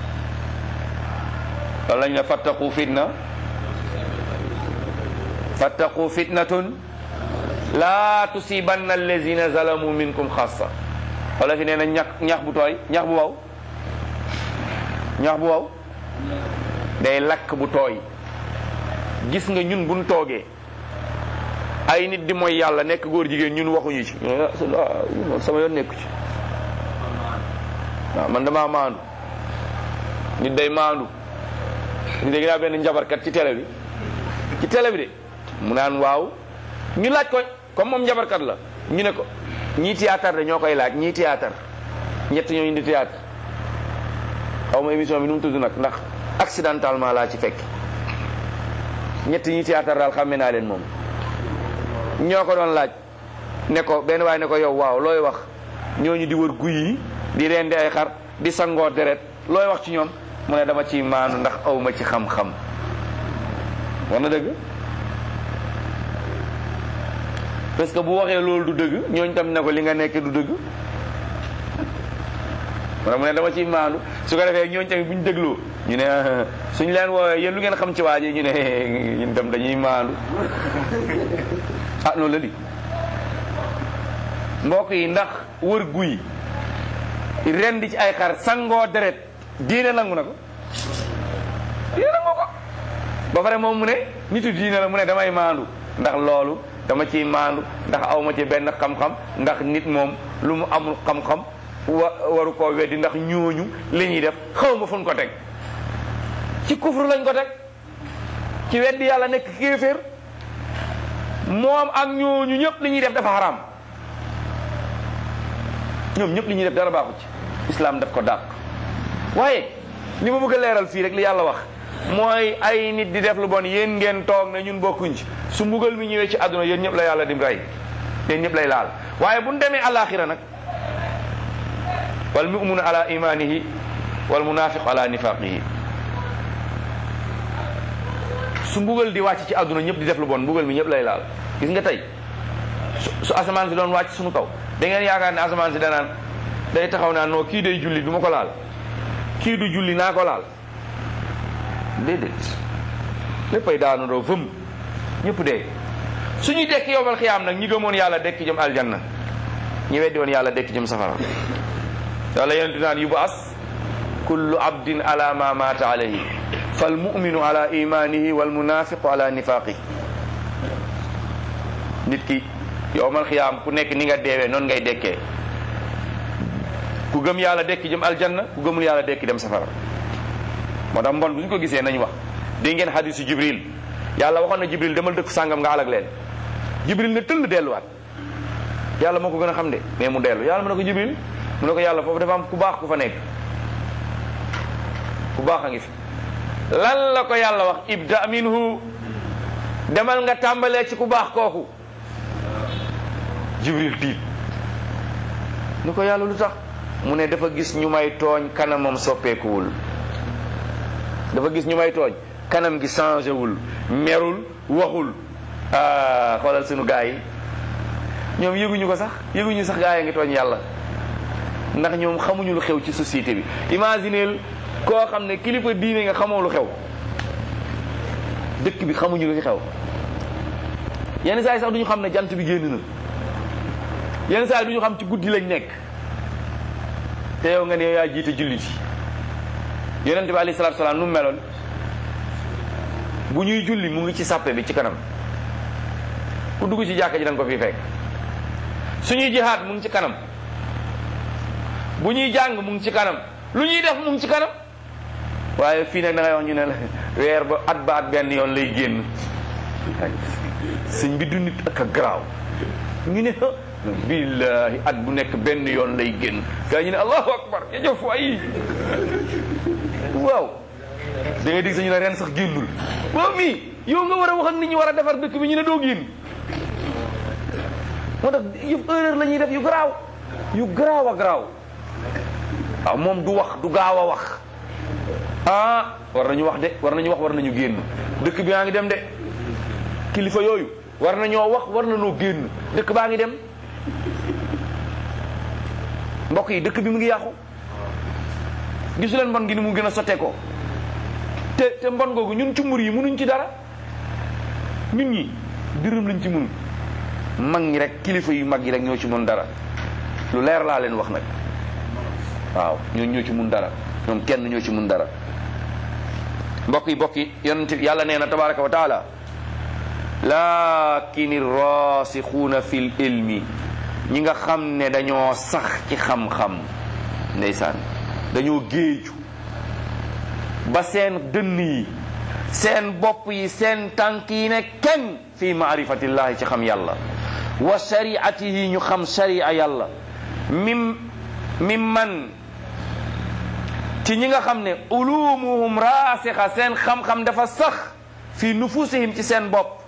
loolu lañ ne fattaqu fitna fattaqu fitnatun laa tusibanna allazina zalamu minkum xassa wala fi nee na ñax ñax bu tooy ñax bu waw ñax bu waw day lakk bu tooy gis nga ñun buñ toogee ay nit di mooy yàlla nekk góor jigéen ñun waxuñu ci sama yoon nekku ci waaw man damaa maandu nit day maandu ñu dégg naa benn njabarkat ci télé bi ci télé bi de mu naan waaw ñu laaj ko comme moom njabarkat la ñu ne ko ñii théâtre de ñoo koy laaj ñii théâtre ñett ñoo indi théâtre xaw ma émission bi nu mu tudd nag ndax accidentellement laa ci fekk ñett ñii théâtre daal xàmme naa leen moom ñoo ko doon laaj ne ko benn waaye ne ko yow waaw looy wax ñooñu di wër guy yi di rendi ay xar di sangoo deret looy wax ci ñoom mu ne dama ciy maanu ndax awma ci xam-xam war na dëgg parce que bu waxee loolu du dëgg ñooñ tam ne ko li nga nekk du dëgg mu ne dama ciy maandu su ko defee ñooñ tamit bu ñu dégloo ñu ne suñ leen woowee yéen lu ngeen xam ci waa ji ñu ne ñun tam dañuy maandu ah noonu la di mbokk yi ndax wër guy ren di ci ay xar sangoo deret diine nangu na ko diine nangu ko ba pare moom mu ne nitu diine la mu ne damay maandu ndax loolu dama ciy maandu ndax awma ci benn xam-xam ndax nit moom lu mu amul xam-xam wa waru koo weddi ndax ñooñu li ñuy def xaw ma fu ñu ko teg ci kufru lañ ko teg ci weddi yàlla nekk kéeféer moom ak ñooñu ñëpp li ñuy def dafa xaraam ñoom ñëpp li ñuy def dara baaxu ci islam daf ko dàq waaye li ma bëgg a leeral fii rek li yàlla wax mooy ay nit di def lu bon yéen ngeen toog ne ñun bokkuñ ci su mbugal mi ñëwee ci àdduna yéen ñëpp la yàlla dim rey yéen ñëpp lay laal waaye bu ñu demee alaxira nag wal muminu ala imanihi wal munafiqu ala nifaqihi su mbugal di wàcc ci àdduna ñëpp di def lu bon mbugal mi ñëpp lay laal gis nga tey su asamaan si doon wàcc suñu kaw da ngeen yaakaar ne asamaan si danaan day taxaw naa noo kii day julli du ma ko laal kii du julli naa ko laal déedéet léppay daanu doo fëm ñëpp dee suñuy dekk yowmal xiyaam nag ñi gëmoon yàlla dekk jëm aljanna ñi weddi woon yàlla dekk jëm safara yàlla yenentu naan yubu as kullu abdin ala ma mata alayhi fal muminu ala imanihi wal munafiqu ala nifaqihi nit ki yowmal xiyaam ku nekk ni nga deewee noonu ngay dekkee ku gëm yàlla dekki jëm aljanna ku gëmul yàlla dekki dem safara moo tax mbon bu ñu ko gisee nañu wax dégg ngeen xadisu jibril yàlla waxoon na jibril demal dëkk sàngam nga alag leen jibril ne tëll delluwaat yàlla moo ko gën a xam de mais mu dellu yàlla mu ne ko jibril mu ne ko yàlla foofu dafa am ku baax ku fa nekk ku baax a ngi fi lan la ko yàlla wax ibda minhu demal nga tàmbalee ci ku baax kooku jibril tiit ni ko yàlla lu tax mu ne dafa gis ñu may tooñ kanamam soppeekuwul dafa gis ñu may tooñ kanam gi changé wul merul waxul ah xoolal sunu gaa yi ñoom yëguñu ko sax yëguñu sax gaa yi ngi tooñ yàlla ndax ñoom xamuñu lu xew ci société bi imagineel koo xam ne kilifa diine nga xamoo lu xew dëkk bi xamuñu lu fi xew yenn saa yi sax duñu xam ne jant bi génn na yenn saa yi duñu xam ci guddi lañ nekk te yow nga ne yow yaa jiite jullit yi yonente bi alayhi salaatu salaam nu mu meloon bu ñuy julli mu ngi ci sàppe bi ci kanam ku dugg ci jàkka ji da nga ko fi fekk suñuy jihaad mu ngi ci kanam bu ñuy jàng mu ngi ci kanam lu ñuy def mu ngi ci kanam waaye fii nag da ngay wax ñu ne la weer ba at ba at benn yoon lay génn sëñ bi du nit ak a garaaw ñu ne billahi at bu nekk benn yoon lay génn gaa ñu ne allahu akbar jajëf waay waaw da ngay dégg sax ñu ne ren sax génnul waaw mii yow nga war a wax ak nit ñi war a defar dëkk bi ñu ne doo génn moo tax yu erreur la ñuy def yu garaaw yu garaaw a garaaw waaw moom du wax du gaaw a wax ah war nañu wax de war nañu wax war nañu génn dëkk bi yaa ngi dem de kilifa yooyu war nañoo wax war nañoo génn dëkk baa ngi dem mbokk yi dëkk bi mu ngi yàqu gisu leen mbon gi ni mu gën a sottee ko te te mbon googu ñun cumbur yi mënuñ ci dara ñun ñi dërëm lañ ci mënu mag ñi rek kilifa yu mag yi rek ñoo ci mën dara lu leer laa leen wax nag waaw ñoo ñoo ci mun dara ñoom kenn ñoo ci mun dara mbokk yi mbokk yi yonent yàlla nee na tabaraka wa taala lakin rasixuuna fil ilmi ñi nga xam ne dañoo sax ci xam-xam ndeysaan dañoo géeju ba seen dënn yi seen bopp yi seen tànk yi ne kenn fi maarifatillahi ci xam yàlla wa shariatihi ñu xam sharia yàlla mim mim man ci ñi nga xam ne ulumuhum raasixa seen xam-xam dafa sax fi nufusihim ci seen bopp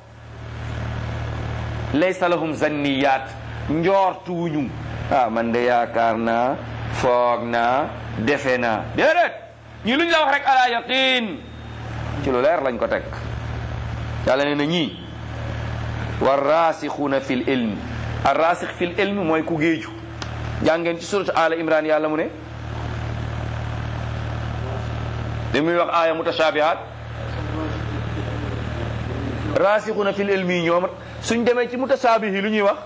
laysa lahum zanniyat njoortuwuñu ah man de yaakaar naa foog naa defe naa déedéet ñi lu ñu la wax rek ala yaqin ci lu leer lañ ko teg yàlla nee na ñii war raasixuuna fil ilmi ar raasix fil ilmi mooy ku géeju jàngeen ci surat ala imran yàlla mu ne li muy wax aaya mutashabihat raasixuuna fil ilmi ñoom suñ demee ci mutashabihi lu ñuy wax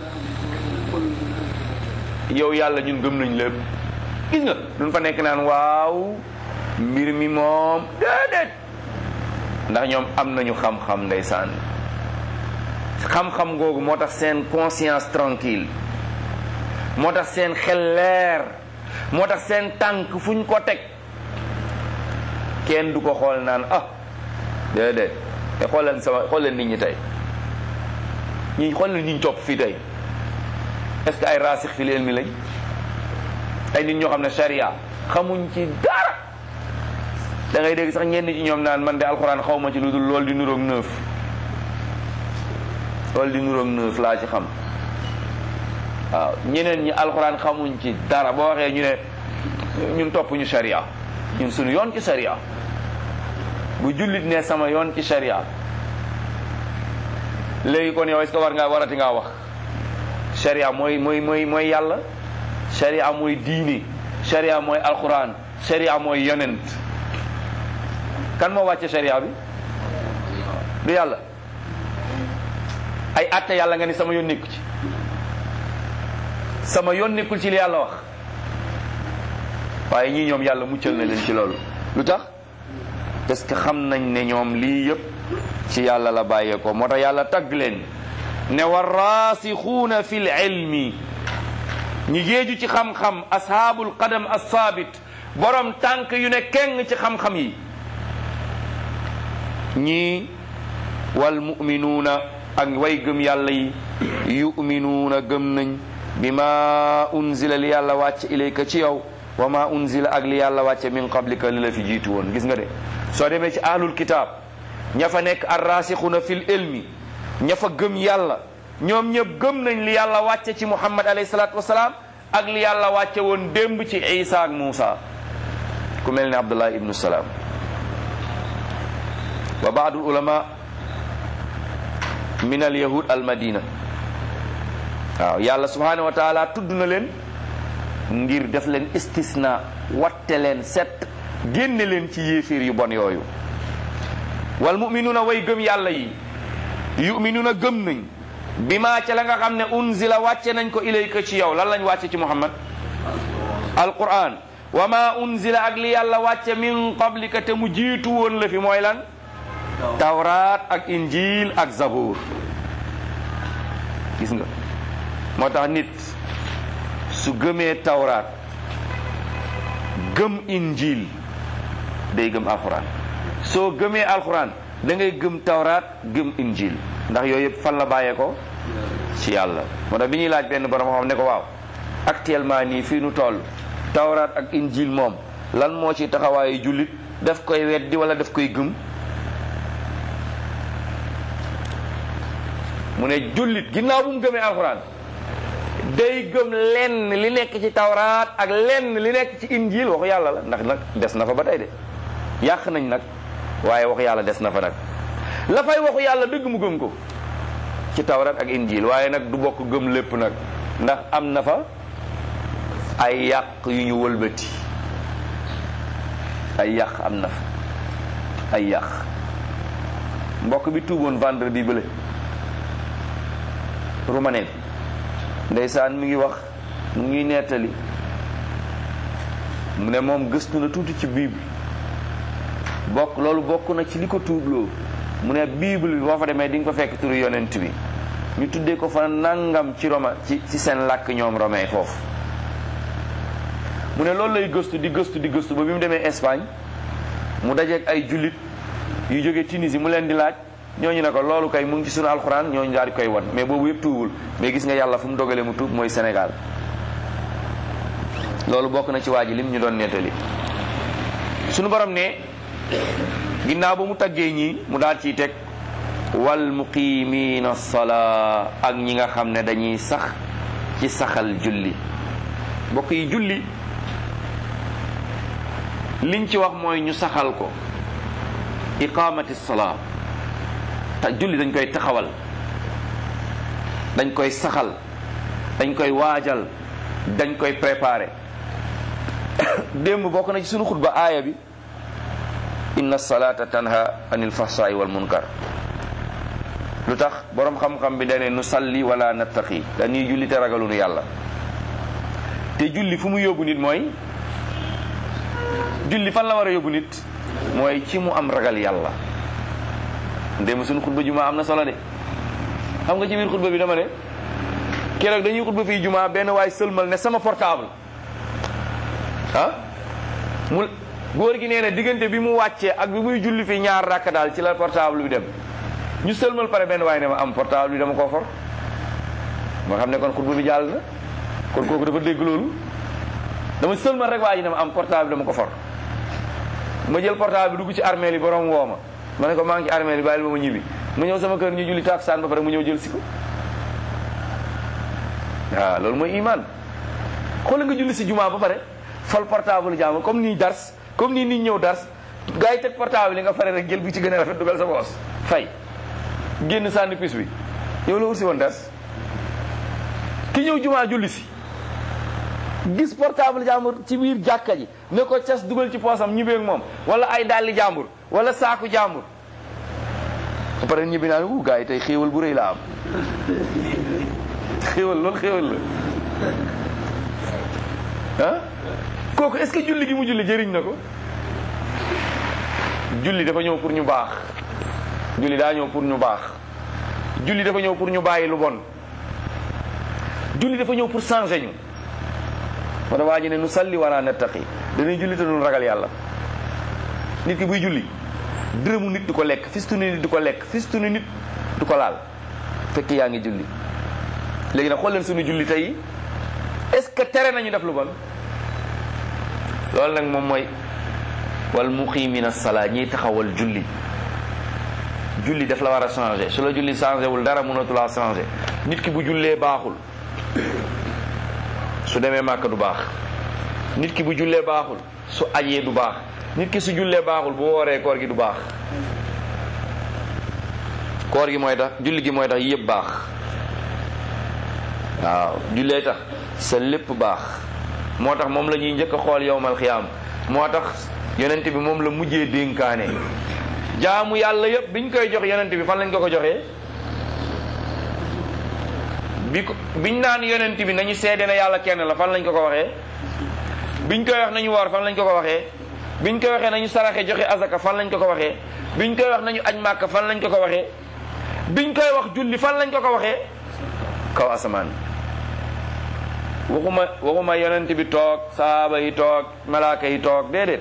yow yàlla ñun gëm nañ lépp gis nga duñ fa nekk naan waaw mbir mi moom déedéet ndax ñoom am nañu xam-xam ndeysaan xam-xam googu moo tax seen conscience tranquille moo tax seen xel leer moo tax seen tànk fuñ ko teg kenn du ko xool naan ah déedéet te xool leen sama xool leen nit ñi tey ñi xool leen ñi ñu topp fii tey est-ce que ay raasix fi leen mi lañ ay nit ñoo xam ne sharia xamuñ ci dara da ngay dégg sax ñenn ci ñoom naan man de alxuraan xaw ma ci lu dul loolu di nuroog neuf loolu di nuroog neuf laa ci xam waaw ñeneen ñi alxuraan xamuñ ci dara boo waxee ñu ne ñun topp ñu sharia ñun suñu yoon ci sharia bu jullit ne sama yoon ci sharia léegi kon yow est-ce que war ngaa warati ngaa wax sharia mooy mooy mooy mooy yàlla sharia mooy diine sharia mooy alxuraan sharia mooy yonent kan moo wàcce sharia bi du yàlla ay atte yàlla nga ni sama yoon nekku ci sama yoon nekkul ci li yàlla wax waaye ñii ñoom yàlla muccal na leen ci loolu lu tax parce que xam nañ ne ñoom lii yëpp ci yàlla la bàyyee ko moo tax yàlla tagg leen ne wa raasixuuna fi l ilmi ñi géeju ci xam-xam ashaabul qadam assaabit borom tànk yu ne keng ci xam-xam yi ñii wal muminuuna ak way gëm yàlla yi yuminuuna gëm nañ bi ma unzila li yàlla wàcce ilayka ci yow wa ma unzila ak li yàlla wàcce min qablika li la fi jiitu woon gis nga de soo demee ci ahlul kitaab ña fa nekk arrasixuna fil ilmi ña fa gëm yàlla ñoom ñëpp gëm nañ li yàlla wàcce ci muhammad alayhi salaatu wasalaam ak li yàlla wàcce woon démb ci isa ak muusa ku mel ne abdullah ibnu salaam wa baadul ulama min al yahud al madina waaw yàlla subhanahu wa taala tudd na leen ngir def leen istisna watte leen set génne leen ci yéeféer yu bon yooyu wal muminuuna way gëm yàlla yi yuminuuna gëm nañ bi maa ca la nga xam ne unzila wàcce nañ ko ilayka ci yow lan lañ wàcce ci muhammad alquran wa ma unzila ak li yàlla wàcce min qablika te mu jiitu woon la fi mooy lan tawraat ak injil ak zabur gis nga moo tax nit su gëmee tawraat gëm injil day gëm alxuraan soo gëmee alxuraan da ngay gëm tawraat gëm injil ndax yooyu yëpp fan la bàyyee ko ci yàlla moo tax bi ñuy laaj benn borom xam ne ko waaw actuellement nii fii nu toll tawraat ak injil moom lan moo ci taxawaayu jullit daf koy weddi wala daf koy gëm mu ne jullit ginnaaw bu mu gëmee alxuraan day gëm lenn li nekk ci tawraat ak lenn li nekk ci injil waxu yàlla la ndax nag des na fa ba tey de yàq nañ nag waaye waxu yàlla des na fa nag la fay waxu yàlla dëgg mu gëm ko ci tawraat ak injil waaye nag du bokk gëm lépp nag ndax am na fa ay yàq yu ñu wëlbati ay yàq am na fa ay yàq mbokk bi tuuboon vendredi bële rumaneel ndeysaan mi ngi wax mu ngi nettali mu ne moom gëstu na tuuti ci bible bokk loolu bokk na ci li ko tuubloo mu ne bible bi boo fa demee di nga ko fekk turu yonent bi ñu tuddee ko fa nangam ci roma ci ci seen làkk ñoom romain foofu mu ne loolu lay gëstu di gëstu di gëstu ba bi mu demee Espagne mu dajeek ay jullit yu jóge Tunisie mu leen di laaj ñooñu ne ko loolu kay mu ngi ci sunu alxuraan ñooñu daal di koy wan mais boobu yëpp tuubul mais gis nga yàlla fu mu dogalee mu tuub mooy Sénégal loolu bokk na ci waa ji lim ñu doon nettali sunu borom ne ginnaaw ba mu taggee ñii mu daal ciy teg wal muqimina salaa ak ñi nga xam ne dañuy sax ci saxal julli mbokk yi julli liñ ci wax mooy ñu saxal ko iqamati salaa te julli dañ koy taxawal dañ koy saxal dañ koy waajal dañ koy préparer démb bokk na ci sunu xutba aaya bi inna salata tanha anil fahsai wal munkar lu tax boroom xam-xam bi dane nu salli wala nattaqi dañuy julli te ragalunu yàlla te julli fu mu yóbbu nit mooy julli fan la war a yóbbu nit mooy ci mu am ragal yàlla ndéem suñu xutba jumaa am na solo de xam nga ci biir xutba bi dama ne keroog dañuy xutba fii jumaa benn waay sëlmal ne sama portable ah mu góor gi nee na diggante bi mu wàccee ak bi muy julli fii ñaar rakk daal ci la portable bi dem ñu sëlmal pare benn waay ne ma am portable bi dama koo for moo xam ne kon xutba bi jàll na kon kooku dafa dégg loolu dama sëlmal rek waa ji ne ma am portable dama ko for ma jël portable bi dugg ci armée li borom woo ma ma ne ko maa ngi ci armée li bàyyil ba ma ñibbi mu ñëw sama kër ñu julli takkusaan ba pare mu ñëw jël si ko waaw loolu mooy iman xoolal nga julli si jumaa ba pare fal portable jàmm comme nii dars comme nii nit ñëw dars gars yi teg portable yi nga pare rek jël bi ci gën a rafet dugal sa boos fay génn sànni pis bi yow la ursi woon dars ki ñëw jumaa julli si gis portable jàmbur ci biir jàkka ji ne ko cas dugal ci poosam ñibbeeg moom wala ay dàlli jàmbur wala saaku jàmbur ba pare ñibbi naa ne wu gars yi tey xéewal bu rëy la am xéewal loolu xéewal la ah kooku est-ce que julli gi mu julli jëriñ na ko julli dafa ñëw pour ñu baax julli daa ñëw pour ñu baax julli dafa ñëw pour ñu bàyyi lu bon julli dafa ñëw pour changer ñu moo tax waa ji ne nu salli wala nattaqi dañuy julli te duñ ragal yàlla nit ki buy julli dërëmu nit du ko lekk fistunu nit du ko lekk fistunu nit du ko laal fekk yaa ngi julli léegi nag xool leen suñu julli tey est-ce que tere nañu def lu bon loolu nag moom mooy wal muqimina salaa ñiy taxawal julli julli daf la war a changer su la julli changé wul dara mënatu laa changer nit ki bu jullee baaxul su demee màkk du baax nit ki bu jullee baaxul su ajee du baax nit ki su jullee baaxul bu wooree koor gi du baax koor gi mooy tax julli gi mooy tax yëpp baax waaw jullee tax sa lépp baax moo tax moom la ñuy njëkk a xool yowmal xiyaam moo tax yonent bi moom la mujjee dénkaane jaamu yàlla yëpp biñ koy jox yonent bi fan lañ ko ko joxee bi ko biñ naan yonent bi nañu seede ne yàlla kenn la fan lañ ko ko waxee biñ koy wax nañu woor fan lañ ko ko waxee biñ koy waxee nañu saraxe joxe azaka fan lañ ko ko waxee biñ koy wax nañu aj màkk fan lañ ko ko waxee biñ koy wax julli fan lañ ko ko waxee kaw asamaan waxuma waxuma yonent bi toog saaba yi toog malaaka yi toog déedéet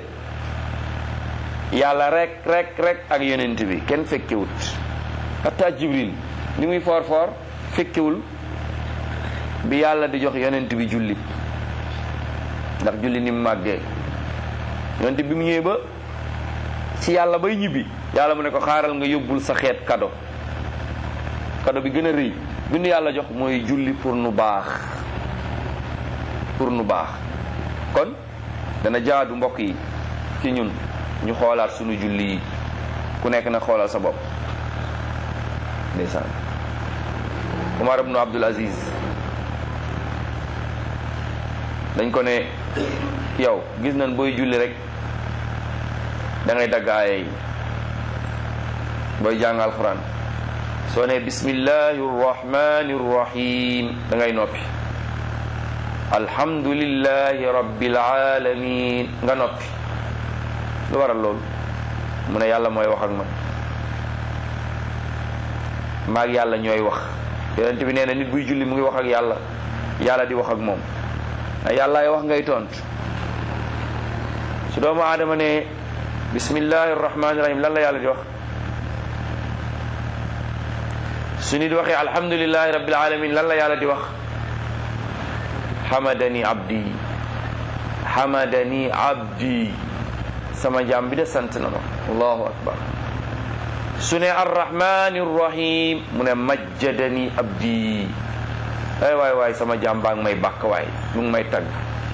yàlla rek rek rek ak yonent bi kenn fekkewut hatta jibril li muy foor foor fekkewul bi yàlla di jox yonent bi julli ndax julli ni mu màggee yonent bi mu ñëwee ba ci yàlla bay ñibbi yàlla mu ne ko xaaral nga yóbbul sa xeet kado kado bi gën a rëy bi nu yàlla jox mooy julli pour nu baax pour nu baax kon dana jaadu mbokk yi ci ñun ñu xoolaat sunu julli yi ku nekk na xoolal sa bopp ndeysaan Umar ibnu Abdul Aziz dañ ko ne yow gis nañ booy julli rek da ngay dagg aaya yi booy jàng alxuraan soo ne bismillahi rrahmani rrahim da ngay noppi alhamdulillahi rabbil alamin nga noppi lu waral loolu mu ne yàlla mooy wax ak man maag yàlla ñooy wax yonent bi nee na nit buy julli mu ngi wax ak yàlla yàlla di wax ak moom a yàllaay wax ngay tontu su doomu aadama ne bismillahi rahmani rahim lan la yàlla di wax su nit waxee alhamdulillahi rabbil alamin lan la yàlla di wax hamadani abdi hamadani abdi sama jaam bi de sant na ma allahu akbar su ne arrahmani rahim mu ne majjadani abdi ay waay waay sama jaam baa ngi may bàkk waay mu ngi may tagg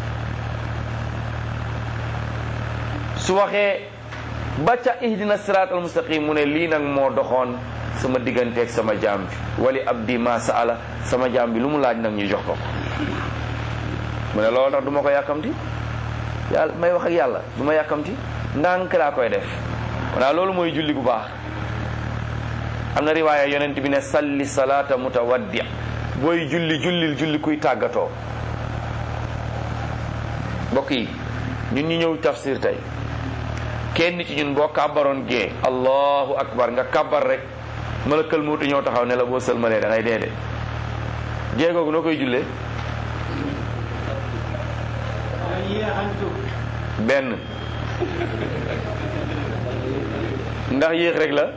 su waxee ba ca ihdina sirat al mustaqim mu ne lii nag moo doxoon sama digganteeg sama jaam bi wali abdi ma saala sama jaam bi lu mu laaj nag ñu jox ko ko mu ne loolu tax du ma ko yàkkamti yàlla may wax ak yàlla du ma yàkkamti ndànk laa koy def wanaa loolu mooy julli bu baax am na riwaaya yonent bi ne salli salaata mutawaddi booy julli jullil julli kuy tàggatoo mbokk yi ñun ñu ñëw tafsir tey kenn ci ñun boo kàbbaroon gee allahu akbar nga kàbbar rek malakal muutu ñëw taxaw ne la boo sëlmalee da ngay dee de gee googu noo koy jullee benn ndax yéex rek la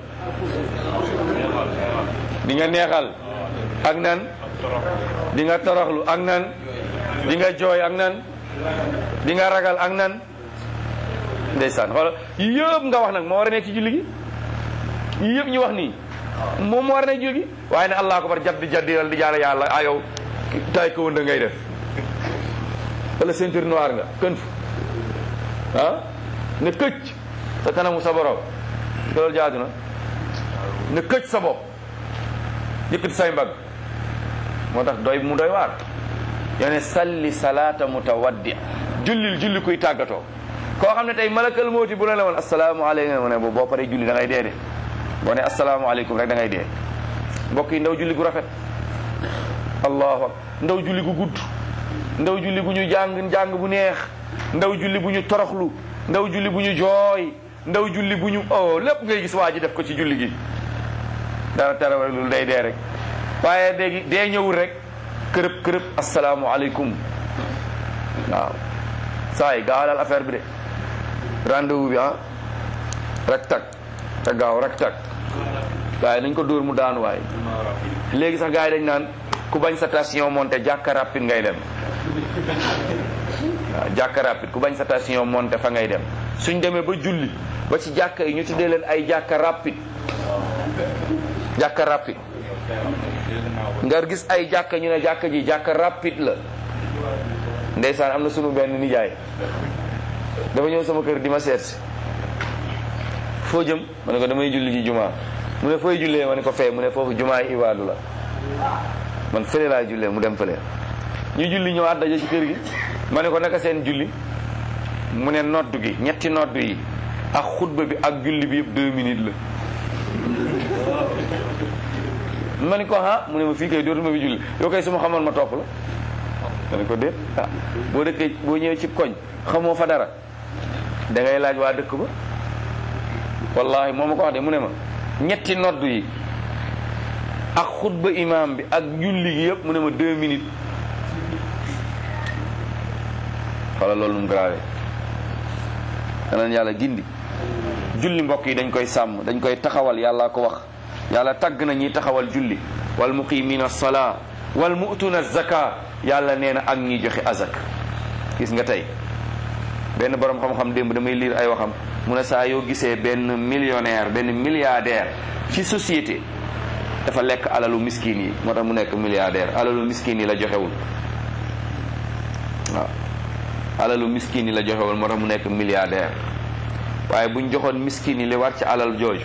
di nga neexal ak nan di nga toroxlu ak nan di nga jooy ak nan di nga ragal ak nan ndeysaan xoolal yëpp nga wax nag moo war a nekk ci julli gi yëpp ñu wax nii moom moo war a nekk ci julli gi waaye ne allah akbar jaddi jaddi di jaale yàlla a yow tay ko wënda ngay def wala ceinture noire nga kën fu ah ne këcc sa kanamu sa borom loolu jaadu na ne këcc sa bopp yëkkati say mbagg moo tax doy mu doy waar yone salli salaata mutawaddi jullil julli kuy tàggatoo koo xam ne tey malakal mooti bu la la woon asalaamaaleykum ne boo paree julli da ngay dee de boo ne asalaamaaleykum rek da ngay dee mbokk yi ndaw julli gu rafet allahu akbar ndaw julli gu gudd ndaw julli bu ñu jàng jàng bu neex ndaw julli bu ñu toroxlu ndaw julli bu ñu jooy ndaw julli bu ñu oh lépp ngay gis waa ji def ko ci julli gi dara tere rek loolu day dee rek waaye léegi dee ñëwul rek kërëb kërëb asalaamualeykum waaw saa yi gaawalal affaire bi de rendez-vous bi ah rek tag te gaaw rek tag waaye nañ ko dóor mu daanu waaye léegi sax gars yi dañ naan ku bañ sa station monté jàkka rapide ngay dem waaw jàkka rapide ku bañ sa station monté fa ngay dem suñ demee ba julli ba ci jàkka yi ñu tuddee leen ay jàkka rapide jàkka rapide nga gis ay jàkka ñu ne jàkka ji jàkka rapide la ndeysaan am na sunu benn nijaay dafa ñëw sama kër di ma seet si foo jëm ma ne ko damay julli ji jumaa mu ne fooy jullee ma ne ko fee mu ne foofu jumaa yi ibaadu la man fële laa jullee mu dem fële ñu julli ñëwaat daje ci kër gi ma ne ko naka seen julli mu ne noddu gi ñetti noddu yi ak xutba bi ak julli bi yëpp deux minutes la ma ne ko ah mu ne ma fii kay dootuma fi julli yow kay su ma xamoon ma topp la ma ne ko déet ah boo dëkkee boo ñëwee ci koñ xamoo fa dara da ngay laaj waa dëkk ba wallahi moo ma ko wax de mu ne ma ñetti noddu yi ak xutba imam bi ak julli gi yëpp mu ne ma deux minutes wala loolu nu mu grave danañ yàlla gindi julli mbokk yi dañ koy sàmm dañ koy taxawal yàlla ko wax yàlla tagg na ñiy taxawal julli wal muqimina salaa wal mu'tuna zaka yàlla nee na ak ñiy joxe azak gis nga tey benn borom xam-xam démb damay lire ay waxam mu ne saa yoo gisee benn millionnaire benn milliardaire ci société dafa lekk alalu miskin yi moo tax mu nekk milliardaire alalu miskin yi la joxewul waaw alalu miskin yi la joxewul moo tax mu nekk milliardaire waaye buñ joxoon miskin yi li war ci alal jooju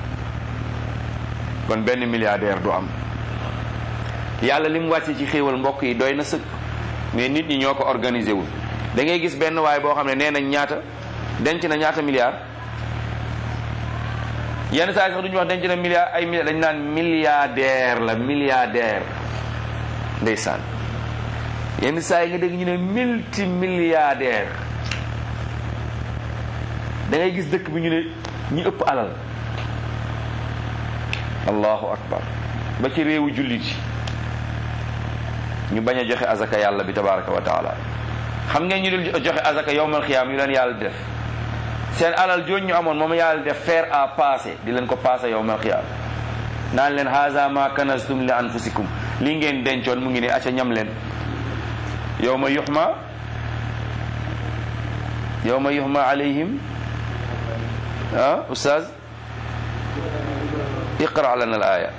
kon benn milliardaire du am yàlla li mu wàcce ci xéewal mbokk yi doy na sëkk mais nit ñi ñoo ko organisé wul da ngay gis benn waay boo xam ne nee nañ ñaata denc na ñaata milliard yenn saa yi sax duñu wax denc na milliard ay milliard dañ naan milliardaire la milliardaire ndeysaan yenn saa yi nga dégg ñu ne multi milliardaire da ngay gis dëkk bi ñu ne ñi ëpp alal allahu akbar ba ci réewu jullit yi ñu bañ a joxe azaka yàlla bi tabaraka wa taala xam ngeen ñu dul joxe azaka yowmal xiyaam yu leen yàlla def seen alal jooju ñu amoon moom yàlla def faire à passer di leen ko passer yowmal xiyaam naan leen haza ma kanastum li anfusikum li ngeen dencoon mu ngi ne acca ñam leen yowma yuxma yowma yuxma alayhim ah ustaz iqra lana al aya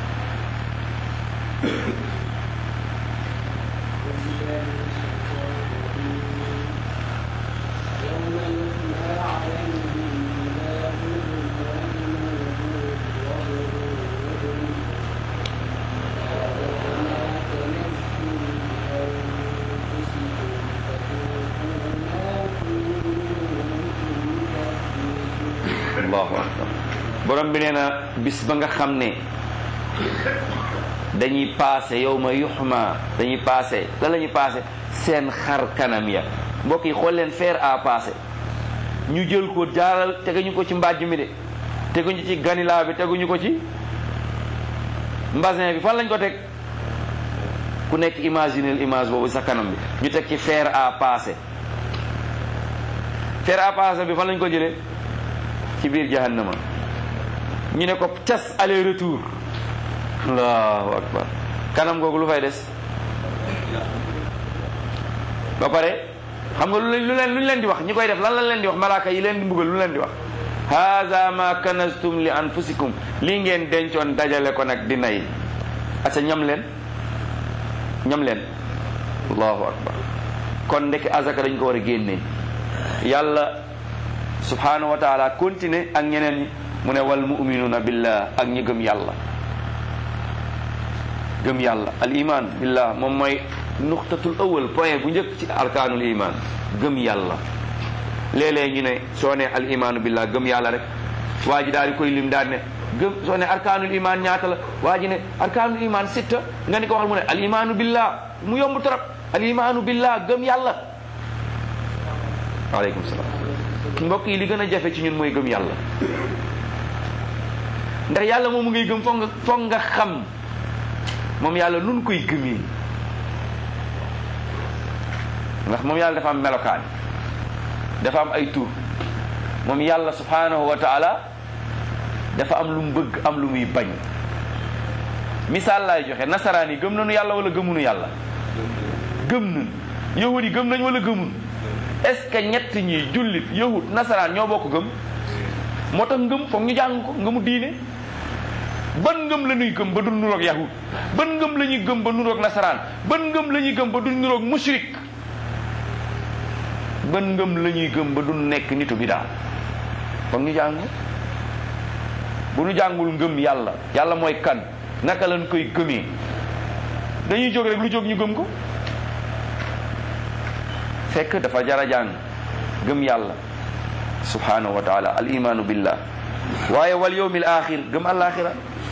allahu akbar borom bi nee na bis ba nga xam ne dañuy paase yow ma yuxma dañuy paase la la ñuy paase seen xar kanam ya mbokk yi xool leen faire à passer ñu jël ko jaaral teguñu ko ci mbàjj mi de teguñu ci ganilaa bi teguñu ko ci mbasin bi fan lañ ko teg ku nekk imaginer image boobu sa kanam bi ñu teg ci faire à passer faire à passer bi fan lañ ko jëlee ci biir jahannama ñu ne ko cas aller retour allahu akbar kanam googu lu fay des ba pare xam nga lu leen lu leen lu ñu leen di wax ñi koy def lan lañ leen di wax malaaka yi leen di mbugal lu leen di wax haza ma kanastum li anfusikum lii ngeen dencoon dajale ko nag di nay aca ñam leen ñam leen allahu akbar kon ndeke azaka dañ ko war a génnee yàlla subhanahu wa taala continuer ak ñeneen ñi mu ne wal muminuna billah ak ñi gëm yàlla gëm yàlla al iman billah moom mooy nuqtatul awal point bu njëkk ci arkaanul iman gëm yàlla léeg-léeg ñu ne soo ne al imaanu billah gëm yàlla rek waa ji daal di koy lim daal ne gëm soo ne arkaanul iman ñaata la waa ji ne arkaanul iman sitta nga ni ko waxal mu ne al imaanu billah mu yomb trop al imaanu billah gëm yàlla waaleykum salaam mbokk yi li gën a jafe ci ñun mooy gëm yàlla ndax yàlla moom mu ngay gëm foog nga foog nga xam moom yàlla nun koy gëmee ndax moom yàlla dafa am melokaan dafa am ay tur moom yàlla subhanahu wa taala dafa am lu mu bëgg am lu muy bañ misaal laay joxe nasaraan yi gëm nañu yàlla wala gëmunu yàlla gëm nañ yahud yi gëm nañ wala gëmun est-ce que ñett ñi jullit yahud nasaraan ñoo bokk gëm moo tax ngëm foog ñu jàng ko ngëmu diine ban ngëm la ñuy gëm ba du nuroog yahud ban ngëm la ñuy gëm ba nuroog nasaraan ban ngëm la ñuy gëm ba du nuroog mushrik ban ngëm la ñuy gëm ba du nekk nitu bidaa foog ñu jàng bu ñu jàngul ngëm yàlla yàlla mooy kan naka lañ koy gëmee dañuy jóg rek lu jóg ñu gëm ko fekk dafa jara jàng gëm yàlla subhanahu wa taala al imanu billah waaye wal yawmil axir gëm alaxira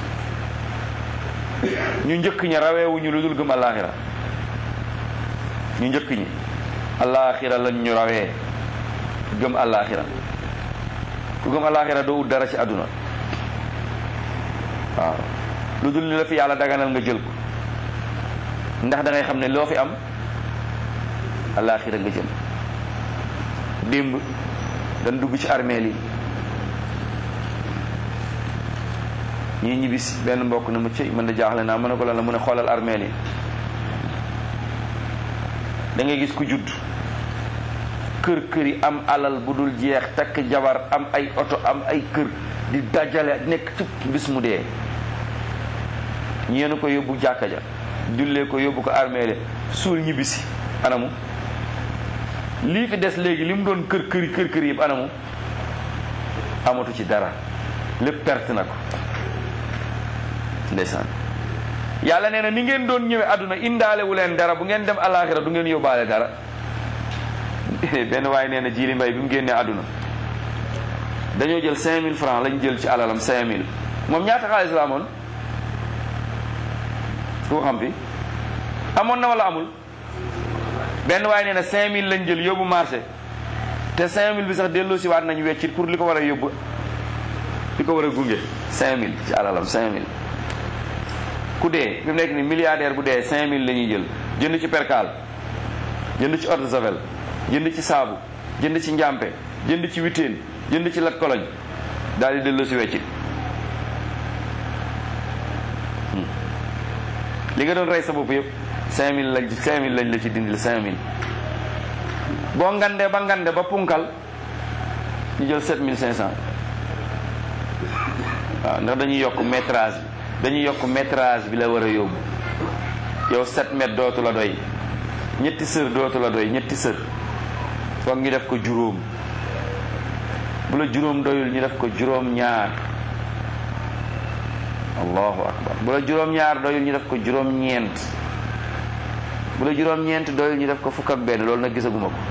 ñu njëkk ñi raweewuñu lu dul gëm alaxira ñu njëkk ñi alaxira lañ ñu rawee gëm alaxira ku gëm alaxira doo ut dara ci àdduna waaw lu dul ni la fi yàlla daganal nga jël ko ndax da ngay xam ne loo fi am alaxira nga jëm démb dañ dugg ci armeel yi ñii ñibbis benn mbokk na ma cëy mën da jaaxle naa mën ne ko lan la mu ne xoolal armeel yi da ngay gis ku judd kër kër yi am alal bu dul jeex takk jabar am ay oto am ay kër di dajale nekk ci bis mu dee ñeenu ko yóbbu jàkka ja jullee ko yóbbu ko armeele suul ñibbisi anamu lii fi des léegi li mu doon kër këri kër kër yëpp anamu amatu ci dara lépp perte na ko ndeysaan yàlla nee na ni ngeen doon ñëwee àdduna indaale wu leen dara bu ngeen dem alaxira du ngeen yóbbaale dara benn waaye nee na jiili mbay bi mu génnee àdduna dañoo jël 5000 francs lañ jël ci alalam 5000 moom ñaata xaalis la amoon ku ko xam fi amoon na wala amul benn waaye nee na 5000 lañ jël yóbbu marché te 5000 bi sax delloo si waat nañ weccit pour li ko war a yóbbu li ko war a gunge 5000 ci alalam 5000 ku dee fi mu nekk ni milliardaire bu dee 5000 la ñuy jël jënd ci percal jënd ci eau de javel jënd ci saabu jënd ci njàmpe jënd ci witeen jënd ci lat koloñ daal di delloo si weccit li nga doon rey sa bopp yëpp 5000 lañ 5000 lañ la ci dindil 5000 boo ngandee ba ngande ba punkal ñu jël 7500 waaw ndax dañuy yokk métrage bi dañuy yokk métrage bi la war a yóbbu yow 7 mètres dootu la doy ñetti sër dootu la doy ñetti sër foog ñu def ko juróom bu la juróom doyul ñu def ko juróom ñaar allahu akbar bu la juróom ñaar doyul ñu def ko juróom ñeent bu la juróom ñeent doyul ñu def ko fukk ak benn loolu nag gisaguma ko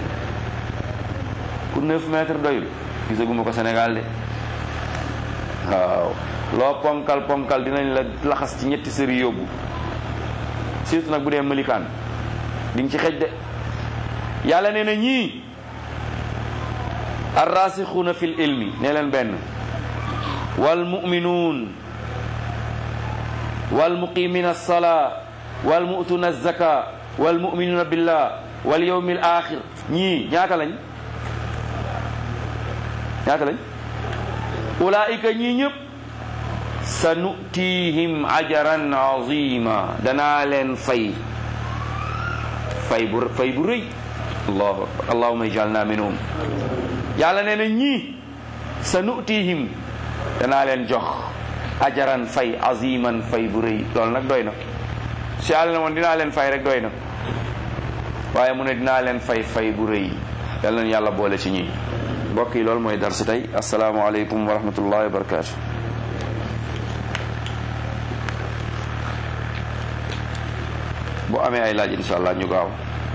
ku 9 mètres doyul gisaguma ko Sénégal de waaw loo ponkal ponkal dinañ la laxas ci ñetti sëri yóbbu surtout nag bu dee malikaan di nga ci xej de yàlla nee na ñii arrasixuuna fil ilmi nee leen benn wal muminuun wal muqimina alsalaa wal mu'tuuna alzaka wal muminuuna billah wal yawmi al axir ñii ñaata lañ ñaata lañ ulaika ñii ñëpp sa nutihim ajaran azima danaa leen fay fay bu fay bu rëy allahu akbar allahuma ijalna minhum yàlla nee na ñii sa nutihim danaa leen jox ajaran fay aziman fay bu rëy loolu nag doy na si yàlla ne moon dinaa leen fay rek doy na waaye mu ne dinaa leen fay fay bu rëy yàlla na yàlla boole ci ñi mbokk yi loolu mooy darsi tey asalaamaaleykum wa rahmatullahi wa barakatu bu amee ay laaj insha allah ñu gaaw